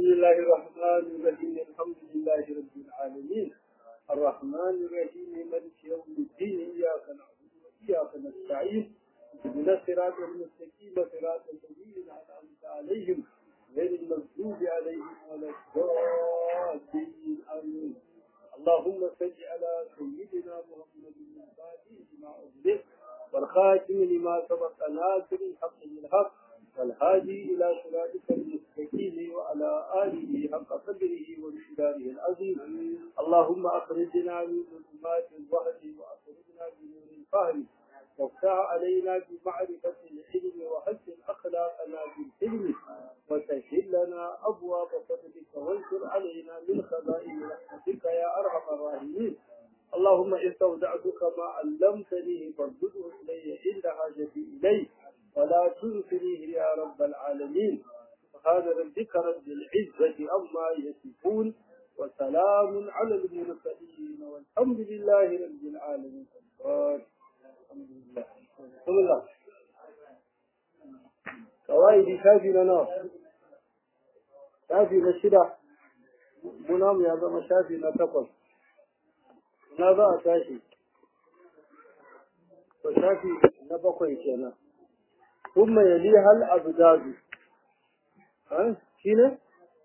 الله الرحمن الرحيم الحمد لله رب العالمين الرحمن الرحيم مالك يوم الدين إياك نعبد وإياك نستعين اهدنا الصراط المستقيم صراط الذين أنعمت عليهم غير المغضوب عليهم ولا الضالين آمين اللهم صل على سيدنا محمد الفاتح لما أغلق والخاتم لما سبق ناصر الحق بالحق والهادي إلى صراطك المستقيم وعلى آله حق قدره ومقداره العظيم اللهم أخرجنا من ظلمات الوهد وأخرجنا بنور الفهم وافتح علينا بمعرفة العلم وحسن أخلاقنا بالحلم وسهل لنا أبواب فضلك وانشر علينا من خزائن رحمتك يا أرحم الراحمين اللهم استودعتك ما علمتني فردده إلي عند حاجتي إليه ولا تنسنيه يا رب العالمين سبحان ربك رب العزة عما يصفون وسلام على المرسلين والحمد لله رب العالمين الحمد لله بسم الله قواعد شافي لنا شافي للشدة منام يا زما شافي لتقص na za a tashi to shafi na bakwai kenan ثم يليها الأبداد ها شنو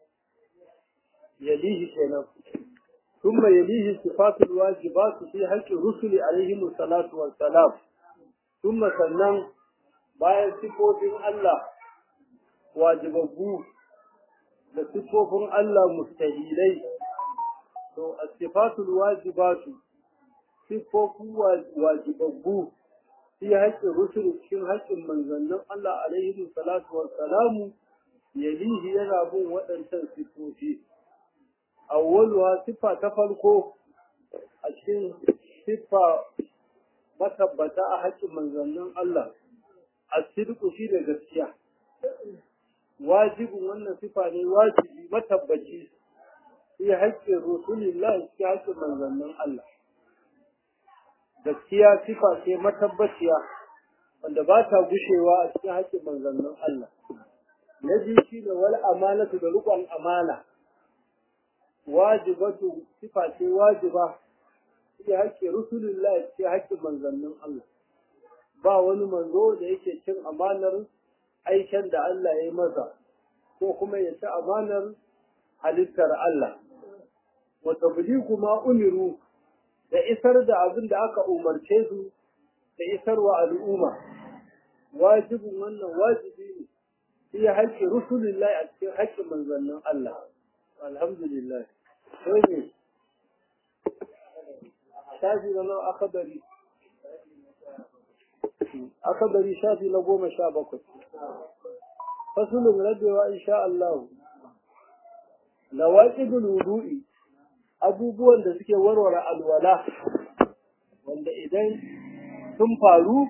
يليه كنا ثم يليه صفات الواجبات في حق الرسل عليهم الصلاة والسلام ثم سنن bayan sifofin Allah wajibabbu da sifofin Allah mustahilai to as-sifatul wajibatu sifofin wajibabbu fi haƙƙin rusul cikin haƙƙin manzannin Allah alaihi salatu wa salamu yalihi yana bin waɗancan sifofi awwaluha sifa ta farko a cikin sifa matabbata a haƙƙin manzannin Allah as-sidqu shi da gaskiya wajibin wannan sifa ne wajibi matabbaci fi haƙƙin rusulillah cikin haƙƙin manzannin Allah gaskiya sifa ce matabbaciya wanda ba ta gushewa a cikin haƙƙin manzannin Allah. Na biyu shi ne wal amanatu da riƙon amana. Wajibatu sifa ce wajiba cikin haƙƙin Rasulullah cikin haƙƙin manzannin Allah. Ba wani manzo da yake cin amanar aiken da Allah ya yi masa ko kuma ya ci amanar halittar Allah. Wata kuma umiru da isar da abin da aka umarce su da isarwa al'umma wajibin wannan wajibi ne fi haƙƙin rusulillahi a cikin haƙƙin manzannin Allah alhamdulillah sai ne shafi na nawa akabari akabari shafi na goma sha bakwai fasulun rabewa insha Allah lawaqidul wudu'i abubuwan da suke warware alwala wanda idan sun faru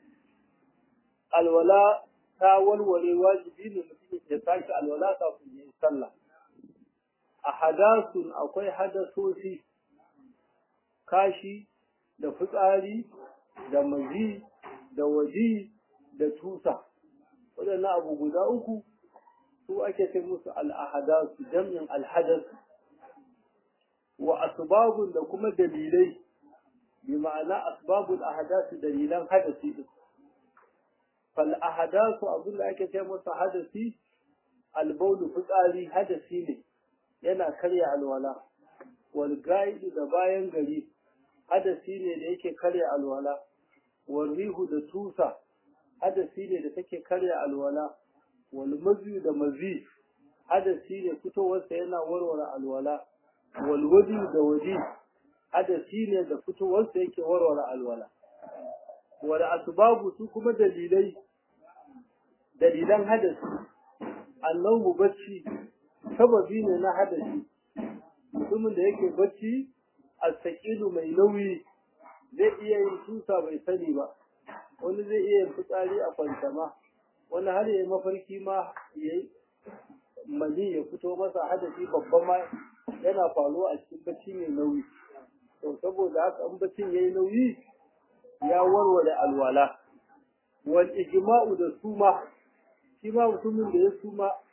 alwala ta warware wajibi ne mutum ya sake alwala kafin ya yi sallah a hadasun akwai hadasosi kashi da fitsari da mazi da waji da tusa waɗannan abu guda uku su ake ce musu al'ahadasu jam'in alhadasu wa asbabun da kuma dalilai bi ma'ana asbabul ahdath dalilan hadasi din fal ahdath abin da ake ce masa hadasi al bawl fitsari hadasi ne yana karya alwala wal gaid da bayan gari hadasi ne da yake karya alwala wal rihu da tusa hadasi ne da take karya alwala wal mazi da mazi hadasi ne fitowarsa yana warware alwala walwadi da waje hadasi ne da fitowarsa yake warware alwala wala asbabu su kuma dalilai dalilan hadasi annabu bacci sababi ne na hadasi mutumin da yake bacci astaqilu mai nauyi zai iya yin tusa bai sani ba wani zai iya yin fitsari a kwantama wani har yayi mafarki ma yayi mani ya fito masa hadasi babban ma yana faruwa a cikin bacci mai nauyi to saboda haka an baccin yayi nauyi ya warware alwala wal ijma'u da suma shi ma mutumin da ya suma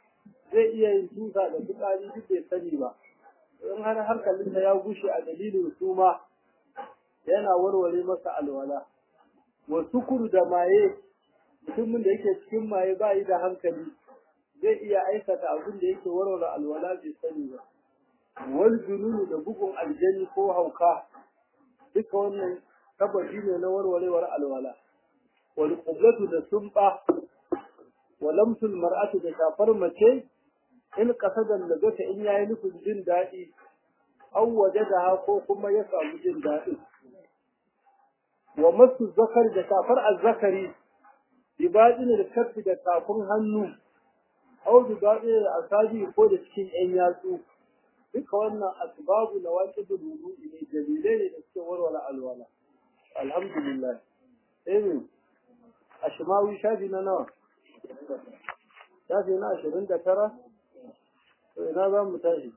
zai iya yin tusa da fitsari duk bai sani ba in har hankalinsa ya gushe a dalilin suma yana warware masa alwala wa sukuru da maye mutumin da yake cikin maye ba yi da hankali zai iya aikata abin da yake warware alwala bai sani ba wal jununu da bugun aljani ko hauka duka wannan sababi ne na warwarewar alwala wal qublatu da sumba wa lamsul mar'atu da shafar mace in kasadan da zata in yayi nufin jin daɗi aw wajadaha ko kuma ya samu jin daɗi wa masu zakar da shafar azzakari bibadin da kafi da tafin hannu aw bibadin da asabi ko da cikin yan yatsu duka wannan asbabu na waqidul wudu'i ne dalilai ne da suke warware alwala alhamdulillah amin ashmawi shafi na nawa shafi na ashirin da tara to ina za mu tashi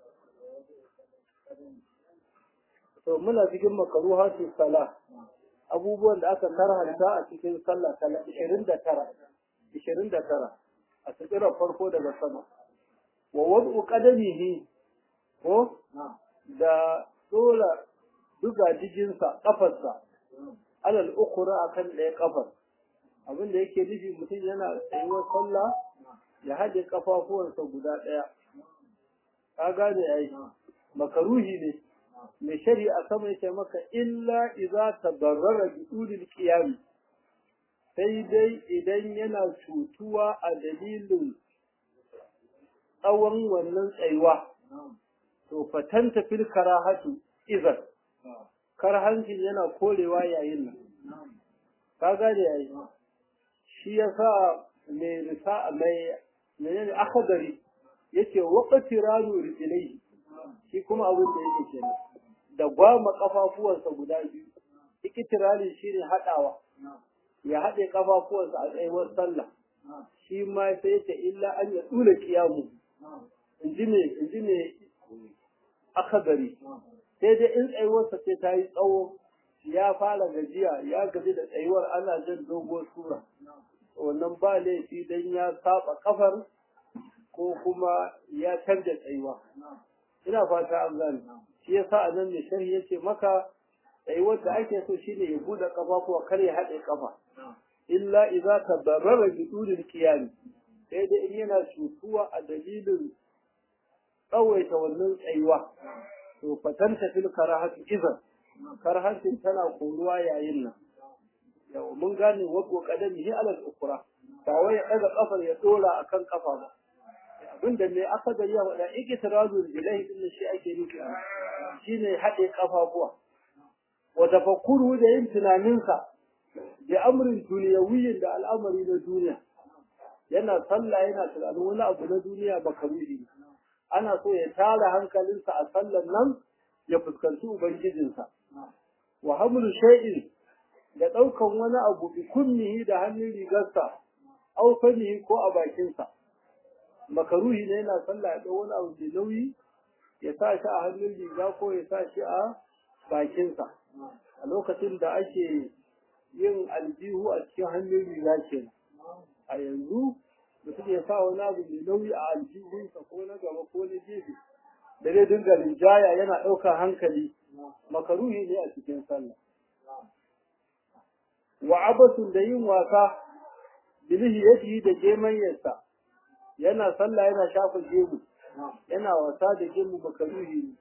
to muna cikin makaruha ce sala abubuwan da aka karhanta a cikin sallah kala ishirin da tara ishirin da tara a tsikirar farko daga sama wa wad'u qadamihi ko da dole duga jijinsa kafarsa alal ukura akan ɗaya kafar abin da yake nufi mutum yana tsayuwar sallah ya haɗe kafafuwansa guda ɗaya ka gane ai makaruhi ne mai shari'a sama yake maka illa idza tadarrara bi ulil qiyam sai dai idan yana cutuwa a dalilin tsawon wannan tsayuwa to fatanta fil karahatu idan karhancin yana korewa yayin nan ka gane yayi shi yasa mai risa mai menene akhdari yake waqti ranu rijlai shi kuma abin da yake kenan da gwama kafafuwansa guda biyu ikitirali shine hadawa ya hade kafafuwansa a tsayuwar sallah shi ma sai yace illa an ya dula kiyamu inji ne inji ne akhdari sai dai in tsayuwarsa sai ta yi tsawo ya fara gajiya ya gaji da tsayuwar ana jan doguwar sura wannan ba laifi dan ya saba kafar ko kuma ya canza tsayuwa ina fata an gane shi yasa a nan ne sharhi yace maka tsayuwar da ake so shine ya bude kafafuwa kar ya haɗe kafa illa idza tadarrara bi tulil qiyam sai dai in yana cutuwa a dalilin tsawaita wannan tsayuwa to fatanta fil karahati idan karahatin tana koruwa yayin nan yau mun gane wato kadami ala al-ukra ba wai ya daga kafar ya dora akan kafa ba abinda ne aka gari ya wada ikitirazu bilahi din shi ake nufi shine hade kafafuwa wa tafakkuru da yin tunaninsa da amrin duniyawiyyin da al'amari na duniya yana sallah yana tunanin wani abu na duniya ba karuhi ana so ya tara hankalinsa a sallan nan ya fuskanci ubangijinsa wa hamlu shay'in da daukan wani abu bi kunnihi da hannun rigarsa aw famihi ko a bakinsa makaruhi ne yana sallah ya dau wani abu mai nauyi ya sa shi a hannun riga ko ya sa shi a bakinsa a lokacin da ake yin aljihu a cikin hannun riga ke a yanzu mutum ya sa wani abu mai nauyi a aljihunsa ko na gaba ko na gefe da zai dinga rinjaya yana ɗaukar hankali makaruhi ne a cikin sallah wa abasun da yin wasa bilihi yadihi da gemanyarsa yana sallah yana shafa gemu yana wasa da gemu makaruhi ne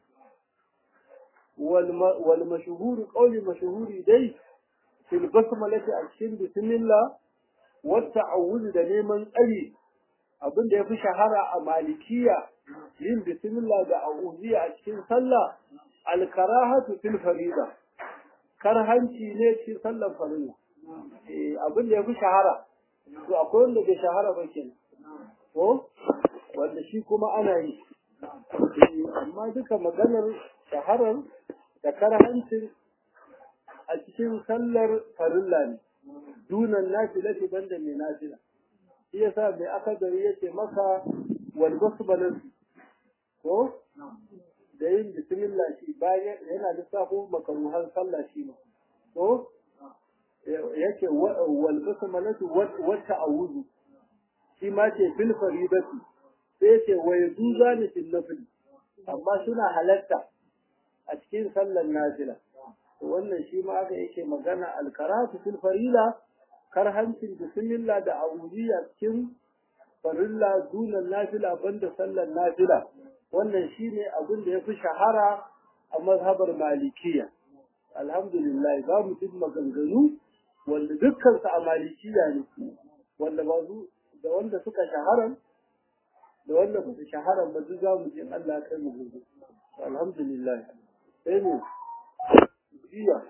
wal mashhuru qawli mashhuri dai fil basmalati a cikin bismillah wa ta'awuz da neman tsari abin da yafi shahara a malikiya yin bismillah da a'udhiya a cikin sallah al karahatu fil farida karhanci ne cikin sallar farilla eh abin da yafi shahara to akwai wanda bai shahara ba kenan ko wanda shi kuma ana yi amma duka maganar shaharar da karhancin a cikin sallar farilla ne dunan nafila ce banda mai nafila shi yasa mai aka gari yace maka wal basmalan ko da yin bismillah shi bayan yana lissafo makaruhan sallah shi ma ko yake wal basmalatu wa ta'awuzu shi ma ce fil faridati sai ce wa yajuza ni fil nafil amma suna halatta a cikin sallar nafila wannan shi ma aka yake magana alkaratu fil farila karhancin bismillah da awuliya cikin farilla dunan nafila banda sallar nafila wannan shine abin da yafi shahara a mazhabar malikiya alhamdulillah za mu duk maganganu wanda dukkan su a malikiya ne wanda ba su da wanda suka shahara da wanda ba su shahara ba duk za mu ji Allah ya kai mu gobe alhamdulillah sai ne jiya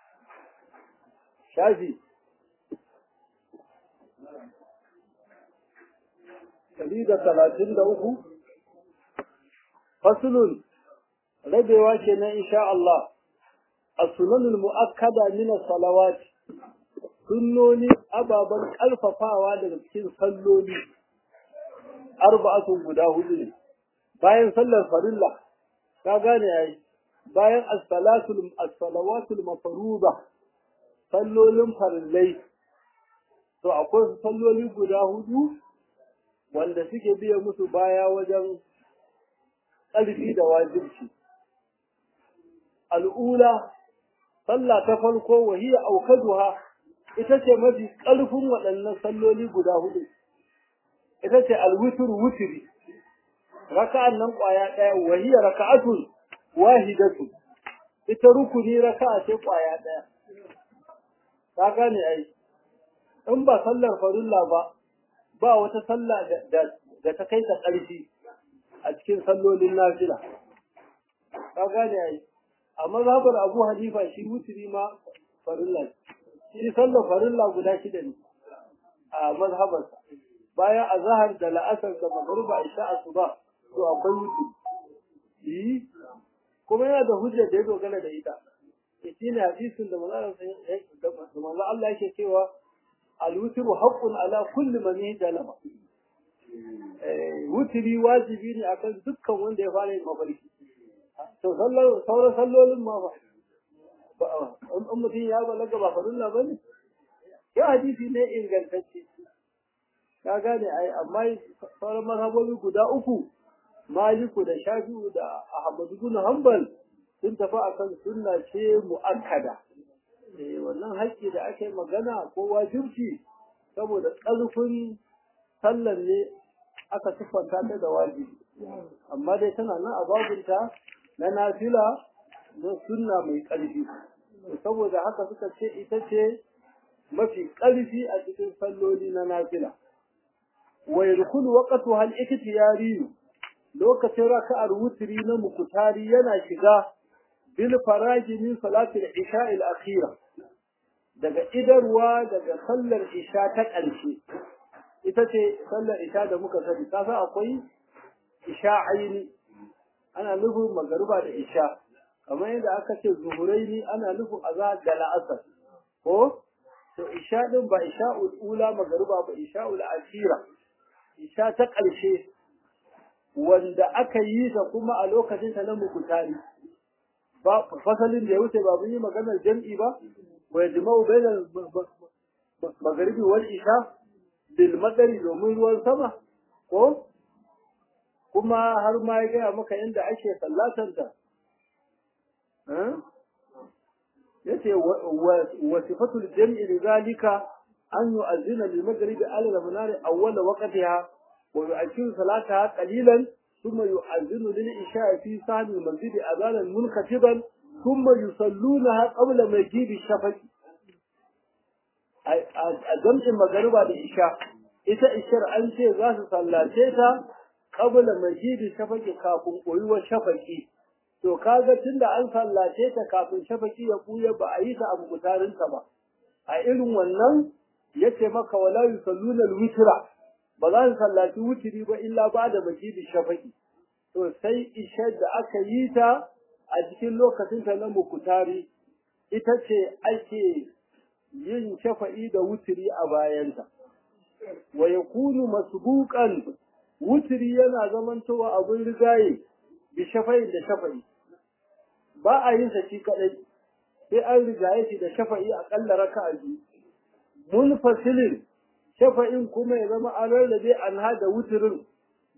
shafi ɗari da talatin da uku fasulun rabewa kenan insha Allah a sunanul mu'akkada min salawat sunnoni ababen ƙarfafawa daga cikin salloli arba'atun guda hudu ne bayan sallar farilla ka gane yayi bayan as-salatul as-salawatul mafruḍa sallolin farillai to akwai salloli guda hudu wanda suke biya musu baya wajen ƙarfi da wajibci al'ula sallah ta farko wahiya aukaduha ita ce mafi ƙarfin waɗannan salloli guda hudu ita ce alwitr wutri raka'an nan ƙwaya ɗaya wahiya raka'atun wahidatu ita rukuni raka'a ce ƙwaya ɗaya ka gane ai in ba sallar farilla ba ba wata sallah da ta kai ta ƙarfi a cikin sallolin nafila ka gane ai a mazhabar Abu Hanifa shi wuturi ma farilla shi sallar farilla guda shida ne a mazhabar bayan azhar da la'asar da magruba isha asuba to akwai wuturi yi kuma yana da hujjar da ya dogara da ita shi ne hadisin da manzo Allah yake cewa al-wutru haqqun ala kulli man yahdalama wutri wajibi ne akan dukkan wanda ya fara yin mafarki to sallar sauran sallolin ma ba in mutum ya balaga ba farilla ba ne ya hadisi ne ingantacce ka gane ai amma sauran mazhabobi guda uku maliku da shafi'u da ahmadu bin hanbal sun tafi akan sunna ce mu'akkada eh wannan haƙƙi da ake magana ko wajibci saboda ƙarfin sallar ne aka siffanta ta da wajibi amma dai tana nan a babinta na nafila na sunna mai ƙarfi saboda haka suka ce ita ce mafi ƙarfi a cikin salloli na nafila wa yadkhulu waqtuha al-ikhtiyari lokacin raka'ar wutri na mukutari yana shiga bil faraji min salati al-isha al-akhira daga idarwa daga sallar isha ta ƙarshe ita ce sallar isha da muka sani ka san akwai isha aini ana nufin magariba da isha kamar yadda aka ce zuhuraini ana nufin azhar da la'asar ko to isha din ba isha ula magariba ba isha ul akhira isha ta ƙarshe wanda aka yi ta kuma a lokacin ta na mukutari ba fasalin da ya wuce ba mun yi maganar jam'i ba wa yajma'u bainal magharibi wal isha bil madari domin ruwan sama ko kuma har ma ya gaya maka inda ake sallatanta yace wa sifatul jam'i lidhalika an yu'azzina lil maghribi ala al-munari awwal waqtiha wa yu'akhiru salataha qalilan thumma yu'azzinu lil isha'i fi sahmi al-masjid adhanan munkatiban thumma yusallunaha qabla maghibi shafaqi a jam'in magariba da isha ita ishar an ce za su sallace ta qabla maghibi shafaqi kafin koyuwar shafaqi to kaga tunda an sallace ta kafin shafaki ya buya ba a yi ta abu mutarinta ba a irin wannan yace maka wala yusalluna alwitra ba za su sallaci wutiri ba illa ba da majidi shafaki to sai isha da aka yi ta a cikin lokacin ta na mukutari ita ce ake yin shafa'i da wutiri a bayanta wa yakunu masbuqan wutiri yana zamantowa abin rigaye bi shafa'i da shafa'i ba a yin sa shi kadai sai an rigaye shi da shafa'i akalla raka'a biyu munfasilin shafa'in kuma ya zama an rarrabe an hada wuturin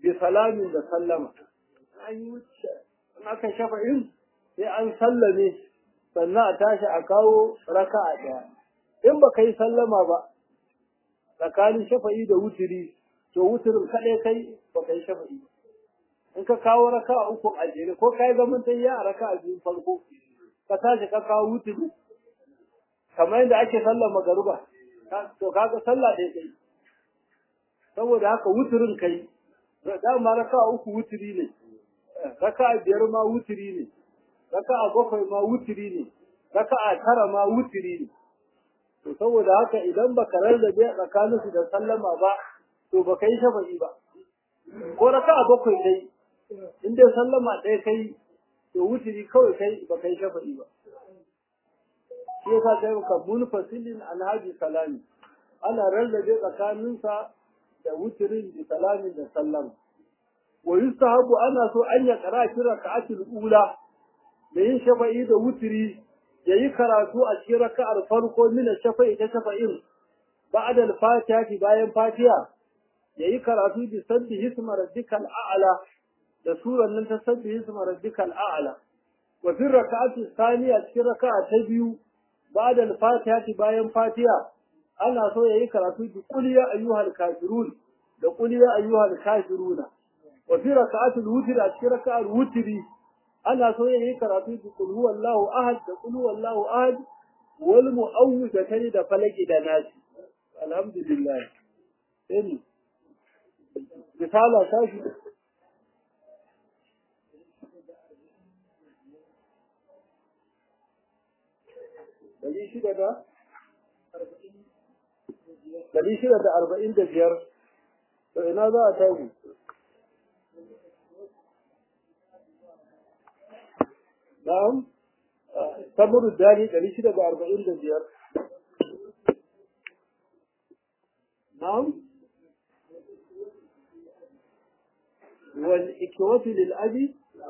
bi salamin da sallama an yi wuce in aka shafa'in sai an sallame sannan a tashi a kawo raka'a ɗaya in ba yi sallama ba tsakanin shafa'i da wutiri to wutirin kaɗai kai ba ka yi shafa'i ba in ka kawo raka'a uku a jere ko ka yi zaman tayya a raka'a biyu farko ka tashi ka kawo wutiri kamar yadda ake sallar magaruba to kaga sallah ɗaya kai saboda haka wutirin kai dama raka'a uku wutiri ne raka'a biyar ma wutiri ne raka'a bakwai ma wutiri ne raka'a tara ma wutiri ne to saboda haka idan baka rarrabe tsakanin su da sallama ba to baka yi shafa'i ba ko raka'a bakwai kai in dai sallama ɗaya kai to wutiri kawai kai baka yi shafa'i ba shi yasa kai ka munfasilin alhaji salami ana rarrabe tsakaninsa da wutirin da salamin da sallama wa yustahabu ana so an ya qara fi raka'atul ula da yin shafa'i da wutiri yayi karatu a cikin raka'ar farko min shafa'i ta shafa'in ba'da al-fatiha bayan fatiha yayi karatu bi sabbi hisma rabbikal a'la da suran nan ta sabbi hisma rabbikal a'la wa fi raka'ati thaniya cikin raka'a ta biyu ba'da al-fatiha bayan fatiha ana so yayi karatu bi qul ya ayyuhal kafirun da qul ya ayyuhal kafiruna wa fi raka'atul witr a cikin raka'ar wutri ana so yayi karatu bi qul huwallahu ahad da qul huwallahu ahad wal mu'awwidatayn da falaki da nasi alhamdulillah sai misala sashi dari shida da dari shida da arba'in da biyar to ina za a tashi na'am tamuru dani dari shida da arba'in da biyar na'am wal ikwatu lil abi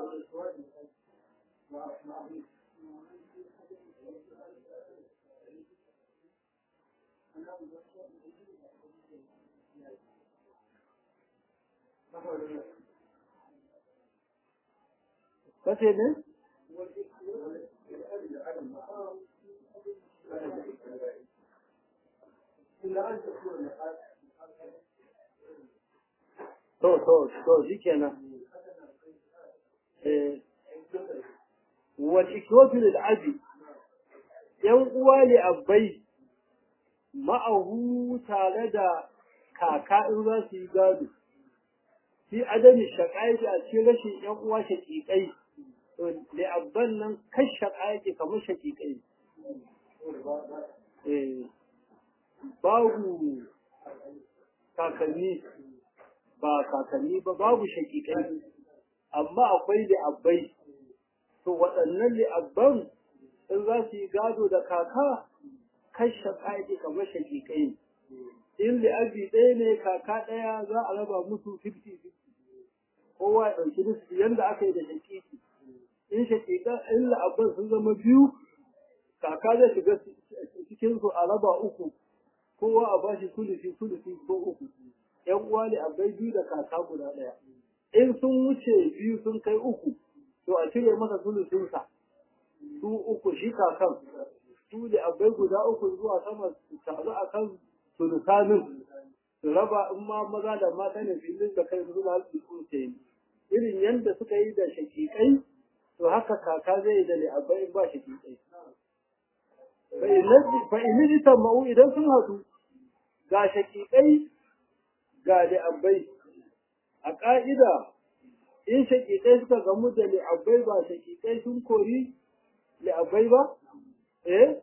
kace ne to to to shikenan eh wal ikwatu lil abi yan uwa ne abbai ma'ahu tare da kaka in za su yi gado fi adami shaƙaƙi a cikin rashin ‘yan uwa shaƙiƙai, to da abban nan kan shaƙaƙi kamar shaƙiƙai. Babu kakanni ba kakanni ba babu shaƙiƙai, amma akwai li'abbai. To waɗannan li'abban in za su yi gado da kaka kan shaƙaƙi kamar shaƙiƙai. In li'abi ɗaya ne kaka ɗaya za a raba musu 50-50. kowa ya ɗauki nufi yadda aka yi da shakiki in shakika in la'abban sun zama biyu kaka zai shiga cikin su a raba uku kowa a bashi sulusi sulusi ko uku yan uwa ne abai biyu da kaka guda ɗaya in sun wuce biyu sun kai uku to a cire masa sulusinsa su uku shi kakan su da abai guda uku zuwa sama su taru a kan sulusanin su raba in ma maza da mata ne filin da kai su za su tsuce irin yadda suka yi da shakikai to haka kaka zai yi da li'abbai in ba shakikai fa in ji ma'u idan sun haɗu ga shakikai ga li'abbai a ƙa'ida in shakikai suka gamu da li'abbai ba shakikai sun kori li'abbai ba eh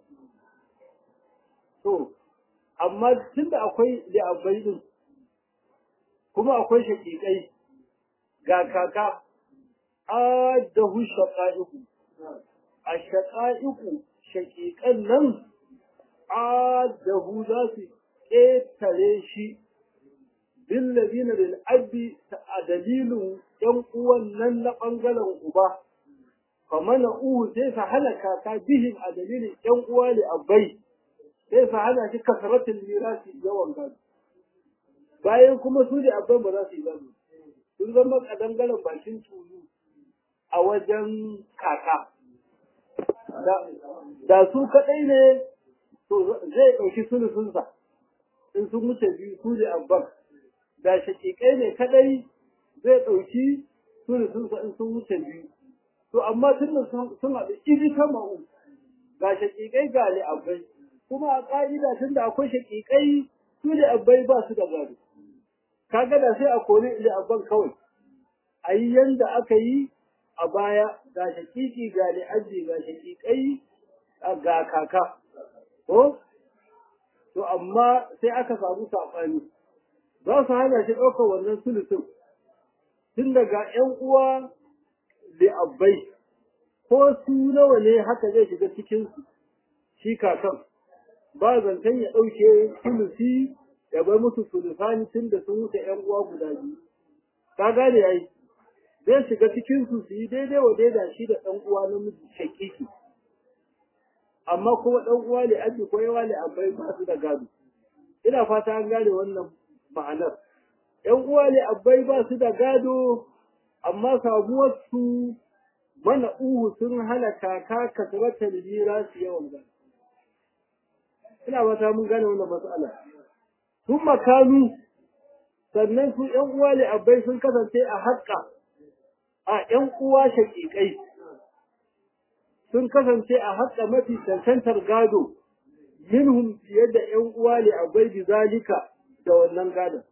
to amma tunda akwai li'abbai din kuma akwai shakikai ga kaka adahu shaqa'iqu ash-shaqa'iqu shaqiqan nan adahu za su ƙetare shi bin ladina lil abi a dalilin yan uwan nan na bangaren uba famana uhu sai sa hana kaka bihim a dalilin yan uwa li abai sai sa hana shi kasaratul mirasi yawan gado bayan kuma su da abban ba za su yi gado sun zama kadangaren bakin tulu a wajen kaka da su kaɗai ne to zai ɗauki sulusunsa in sun wuce biyu su ne abban da shaƙiƙai ne kaɗai zai ɗauki sulusunsa in sun wuce biyu to amma tun da sun haɗu iri ta ma'u ga shaƙiƙai ga li'abbai kuma a ƙa'ida tun da akwai shaƙiƙai su li'abbai ba su da gado kaga da sai a kori li'abban kawai a yi yanda aka yi a baya ga shaƙiƙi ga li'abbi ga shaƙiƙai ga kaka ko to amma sai aka samu saɓani za su hana shi ɗaukar wannan sulusun tun daga ‘yan uwa li'abbai ko su nawa ne haka zai shiga cikinsu shi kakan ba zancen ya ɗauke sulusi ya bar musu sulusani tun da sun wuce ‘yan uwa guda biyu ka gane yayi zai shiga cikinsu su yi daidai wa daida shi da ɗan uwa namiji shakiki amma kuma ɗan uwa ne aji ko yawa ne abai ba su da gado ina fata an gane wannan ma'anar ‘yan uwa ne abai ba su da gado amma samuwar su mana uhu sun hana kaka kasratar jira su yawan gado ina fata mun gane wannan matsala sun makanu sannan su ‘yan uwa ne abai sun kasance a haƙƙa a ‘yan uwa shaƙiƙai sun kasance a haƙa mafi cancantar gado minhum fiye da ‘yan uwa ne a bai zalika da wannan gadon.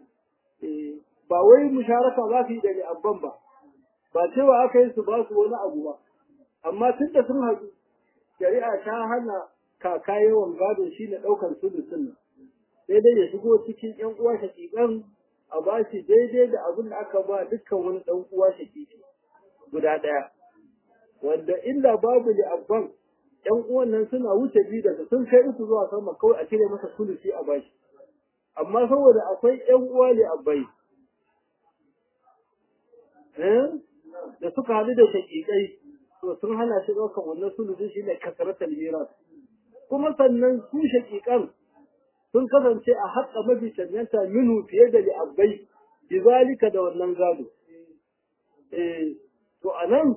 Ba wai musharaka za su yi da li'abban ba, ba cewa aka yi su ba su wani abu ba, amma tun da sun haɗu, shari'a ta hana kaka yawan gado shi na ɗaukar sulusun nan. Sai dai ya shigo cikin ‘yan uwa shaƙiƙan a ba shi daidai da abin da aka ba dukkan wani ɗan uwa shaƙiƙi guda ɗaya. wanda illa babu li abban ƴan uwan nan suna wuce biyu daga sun kai uku zuwa sama kawai a cire masa sulusi a bashi amma saboda akwai ƴan uwa li abbai da suka haɗu da shaƙiƙai to sun hana shi ɗaukan wannan sulusi shi ne kasaratar miras kuma sannan su shaƙiƙan sun kasance a haƙa mafi cancanta minu fiye da li abbai bizalika da wannan gado eh to anan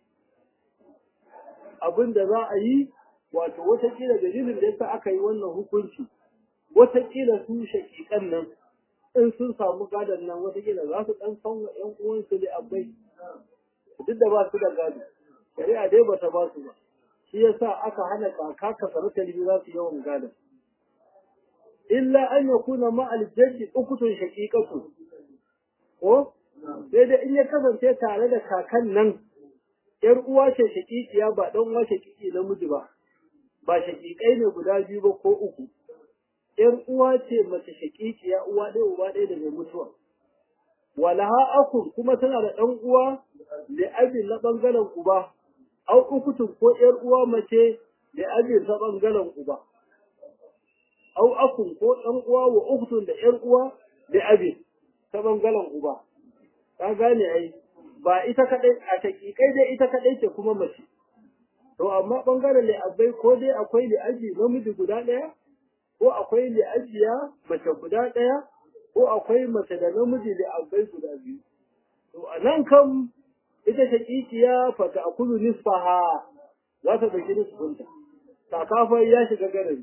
abin da za a yi wato watakila dalilin da yasa aka yi wannan hukunci watakila su shakikan nan in sun samu gadon nan watakila za su dan san wa ƴan uwansu da abai duk da ba su da gado shari'a dai bata ba su ba shi yasa aka hana kaka ka sarauta libi za su yawan gadon illa an yakuna ma aljaddi ukutun shaqiqatu ko sai da in ya kasance tare da kakan nan ‘yar uwa ce shaƙiƙiya ba ɗan uwa shaƙiƙi namiji ba, ba shaƙiƙai ne guda biyu ba ko uku. ‘Yar uwa ce mace shaƙiƙiya uwa ɗaya uba ɗaya da mai mutuwa. Walaha akun kuma tana da ɗan uwa da abin na ɓangaren uba, au ukutun ko ‘yar uwa mace da abin na ɓangaren uba. Au akun ko ɗan uwa wa ukutun da ‘yar uwa da abin ta ɓangaren uba. Ka gane ai, ba ita kadai a takikai dai ita kadai ce kuma mace to amma bangaren li'abbai ko dai akwai li'aji namiji guda daya ko akwai li'ajiya mace guda daya ko akwai mace da namiji li'abbai guda biyu to a nan kam ita shakikiya fa ta akulu nisfaha za ta dauki nisfinta sakafa ya shiga garari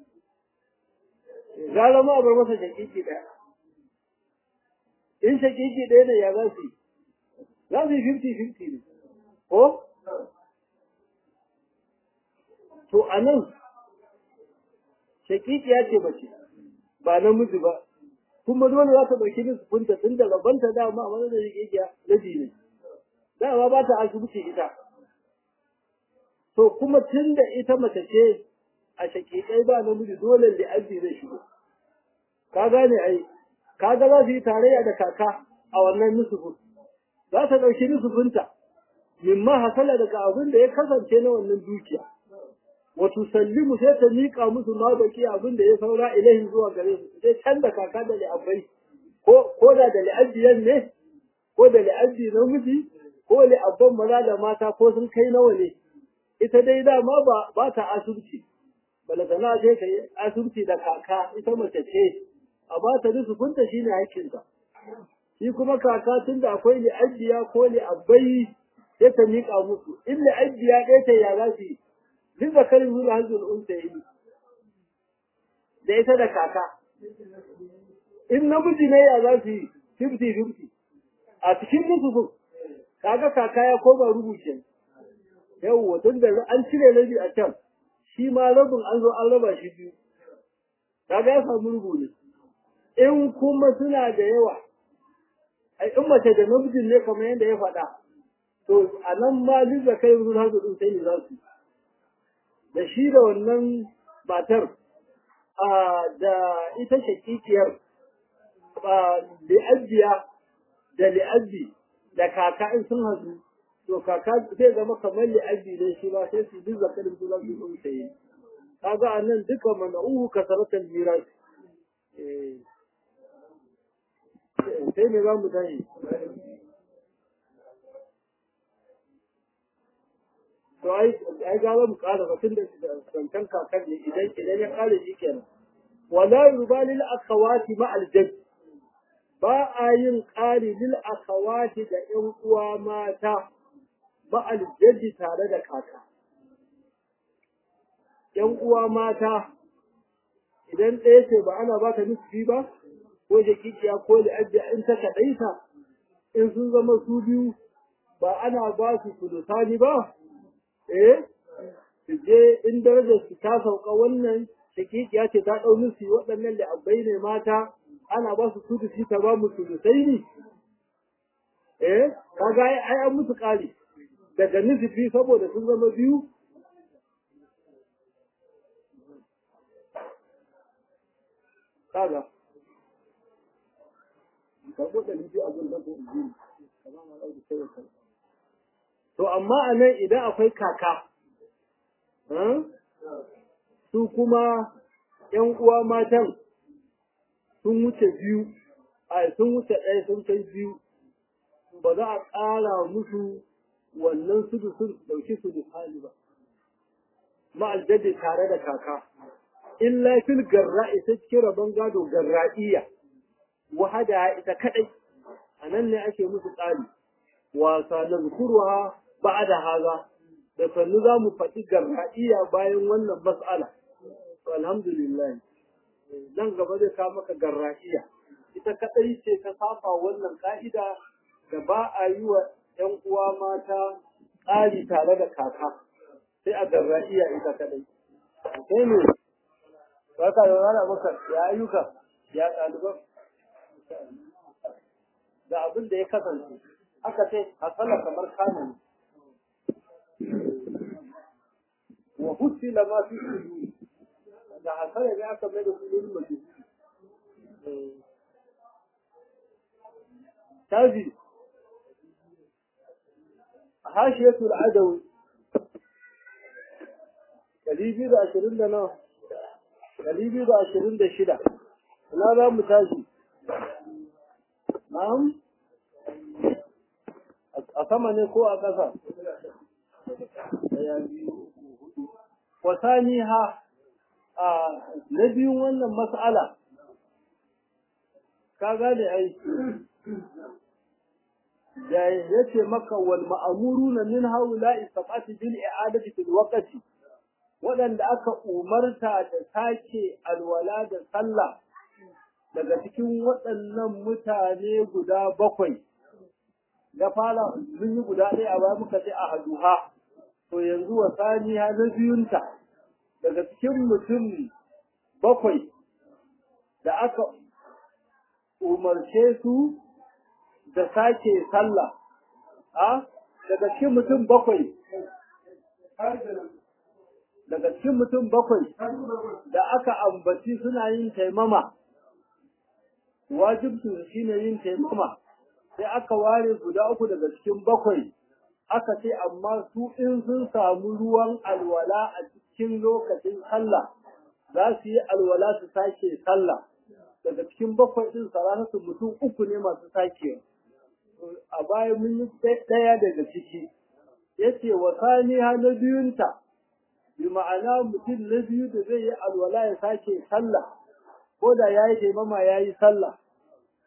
gara ma a bar masa shakiki daya in shakiki daya ne ya za su yi za su yi fifty-fifty ne, ko? To, a nan, shakikiya ce mace, ba namiji ba, kuma dole za ta ɗauki min sufunta tun da rabanta dama a wani da shakikiya na ne. Dama ba ta asibiti ita. To, kuma tun da ita mace ce a shakikai ba namiji dole da aji zai shigo. Ka gane ai, kaga za su yi tarayya da kaka a wannan nusufin. za ta ɗauki nusufinta mimma hasala daga abin da ya kasance na wannan dukiya wa tusallimu sai ta miƙa musu ma baki abin da ya saura ilahin zuwa gare su sai can da kaka da li'abbai ko ko da da li'abbiyan ne ko da li'abbi namiji ko li'abban maza da mata ko sun kai nawa ne ita dai dama ba ba ta asubci balagana sai ta yi asubci da kaka ita mace ce a ba ta nusufinta shine hakkinta shi kuma kaka tun da akwai li'abbiya ko li'abbai sai ta miƙa musu in li'abbiya ɗaya ta ya za su yi duk da kalin zuwa hanzul unta yi da ita da kaka in namiji ne ya za su yi 50-50 a cikin nusufin kaga kaka ya koma rubuce yawwa tun da an cire rabi a can shi ma rabin an zo an raba shi biyu kaga ya samu rubu ne in kuma suna da yawa ai in mace da namijin ne kamar yadda ya faɗa to a nan ma duk da kai wurin hazu din sai ne za su da shi da wannan matar da ita shakikiyar li'abbiya da li'abbi da kaka in sun hasu to kaka zai zama kamar li'abbi ne shi ba sai su duk zakarin su za su sun sayi kaga a nan duka mana'uhu kasaratar miras sai me za mu tashi to ai ai ga mu kara batun da zancan kakan ne idan idan ya kare shi kenan wala yubali lil akhawati ma al jadd ba a yin ƙari lil akhawati da ƴan uwa mata ba al jadd tare da kaka ƴan uwa mata idan ɗaya ce ba ana ba ta nufi ba ko jakikiya ko li'abbiya in ta kaɗaita in sun zama su biyu ba ana ba su sulusani ba eh je in darajar su ta sauka wannan shakikiya ce ta ɗau musu waɗannan li'abbai ne mata ana ba su sudusi ta ba mu sulusai ne eh kaga ai an musu ƙari daga nufi saboda sun zama biyu kaga karɓo da nufi a gun dafa injini to amma a nan idan akwai kaka su kuma ‘yan uwa matan sun wuce biyu a sun wuce ɗaya sun kai biyu ba za a ƙara musu wannan sudu sun ɗauki su hali ba ma'aljadi tare da kaka illa fil garra'i ta cikin rabon gado garra'iyya wahada ita kadai a nan ne ake musu tsari wasa na zukurwa ba da haza da sannu za mu faɗi garra'iya bayan wannan mas'ala to alhamdulillah nan gaba zai kawo maka garra'iya ita kadai ce ta saba wannan ka'ida da ba a yi wa ‘yan uwa mata tsari tare da kaka sai a garra'iya ita kadai sai ne ba ka da rana maka ya ayyuka ya ɗaliban da abin da ya kasance aka ce hasala kamar kamun wa husila ma fi sudur da hasala ne aka mai da sudur mace tazi hashiyatul adawi ɗari biyu da ashirin da nawa ɗari biyu da ashirin da shida ina za mu tashi na'am a sama ne ko a ƙasa wasani ha a na biyun wannan mas'ala ka gane ai da yace maka wal ma'amuruna min haula'i sab'ati bil i'adati fil waqti waɗanda aka umarta da sake alwala da sallah daga cikin waɗannan mutane guda bakwai da fara mun yi guda ɗaya a baya muka ce a haduha to yanzu wa saniya na biyunta daga cikin mutum bakwai da aka umarce su da sake sallah a daga cikin mutum bakwai daga cikin mutum bakwai da aka ambaci suna yin taimama wajibtu shine yin taimama sai aka ware guda uku daga cikin bakwai aka ce amma su in sun samu ruwan alwala a cikin lokacin sallah za su yi alwala su sake sallah daga cikin bakwai din salatatu mutum uku ne masu sake a baya mun yi ɗaya daga ciki yace wa saniha na biyunta bi ma'ana mutum na biyu da zai yi alwala ya sake sallah ko da ya yi taimama ya yi sallah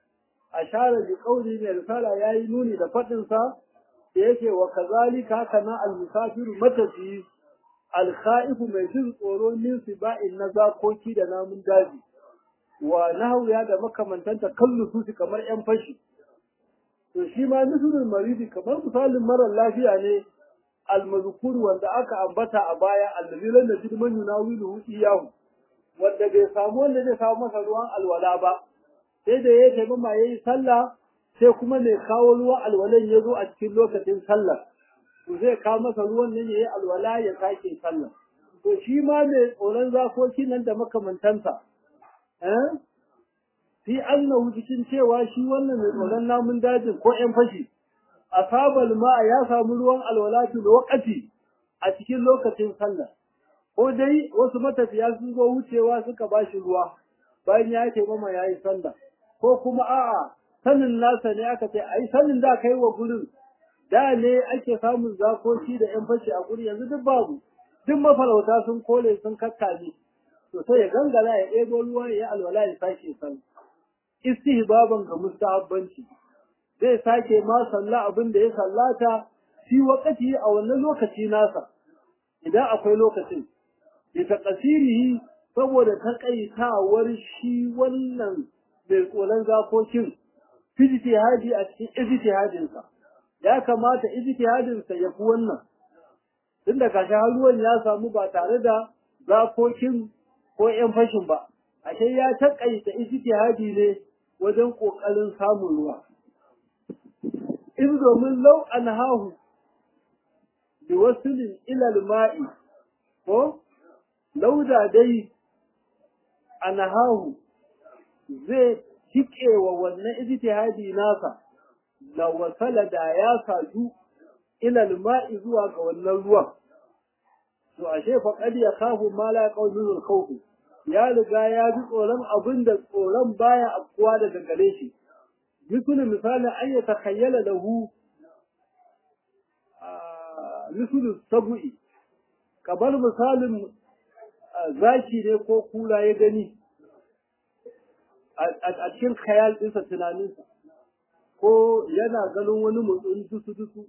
ashara bi qawli mai risala yayi nuni da fadin sa da yake wa kazalika kana al musafiru matafi al khaifu mai jin tsoro min siba'in na zakoki da namun daji wa nahwiya da makamantanta kallu su kamar yan fashi to shi ma misalin maridi kamar misalin marar lafiya ne almazkur wanda aka ambata a baya allazi lam yajid man yunawilu iyahu wanda bai samu wanda zai samu masa ruwan alwala ba sai da ya taimama yayi sallah sai kuma mai kawo ruwan alwalan ya zo a cikin lokacin sallah to zai kawo masa ruwan nan yayi alwala ya sake sallah to shi ma mai tsoron zakoki nan da makamantansa eh fi annahu cikin cewa shi wannan mai tsoron namun dajin ko ƴan fashi asabal ma'a ya samu ruwan alwala fi lokaci a cikin lokacin sallah ko dai wasu matafiya sun zo wucewa suka bashi ruwa bayan ya yi mama ya yi sallah ko kuma a'a sanin nasa ne aka ce ai sanin da kai wa gurin da ne ake samun zakoki da ƴan fashi a guri yanzu duk babu duk mafarauta sun kole sun kakkame to sai ya gangara ya ɗebo ruwa ya yi alwala ya sake sallah istihbaban ga mustahabbanci zai sake ma sallah abin da ya sallata shi wakati a wannan lokaci nasa idan akwai lokacin bi taqsirihi saboda takaitawar shi wannan mai tsoron zakokin ijtihadi a cikin ijtihadin sa ya kamata ijtihadin sa yafi wannan tunda kashi ruwan ya samu ba tare da zakokin ko yan fashin ba ashe ya takaita ijtihadi ne wajen kokarin samun ruwa in domin lau an hahu bi wasulin ilal ma'i ko lauda dai an hahu zai cike wa wannan ijtihadi nasa da wasala da ya saju ilal ma'i zuwa ga wannan ruwan to ashe fa qad yakhafu ma la qawlul khawf ya riga ya ji tsoron abin da tsoron baya afkuwa daga gare shi مثل مثال أن يتخيل له مثل السبع kamar misalin zaki ne ko kula ya gani a cikin khayal ɗinsa tunaninsa ko yana ganin wani motsin dusu-dusu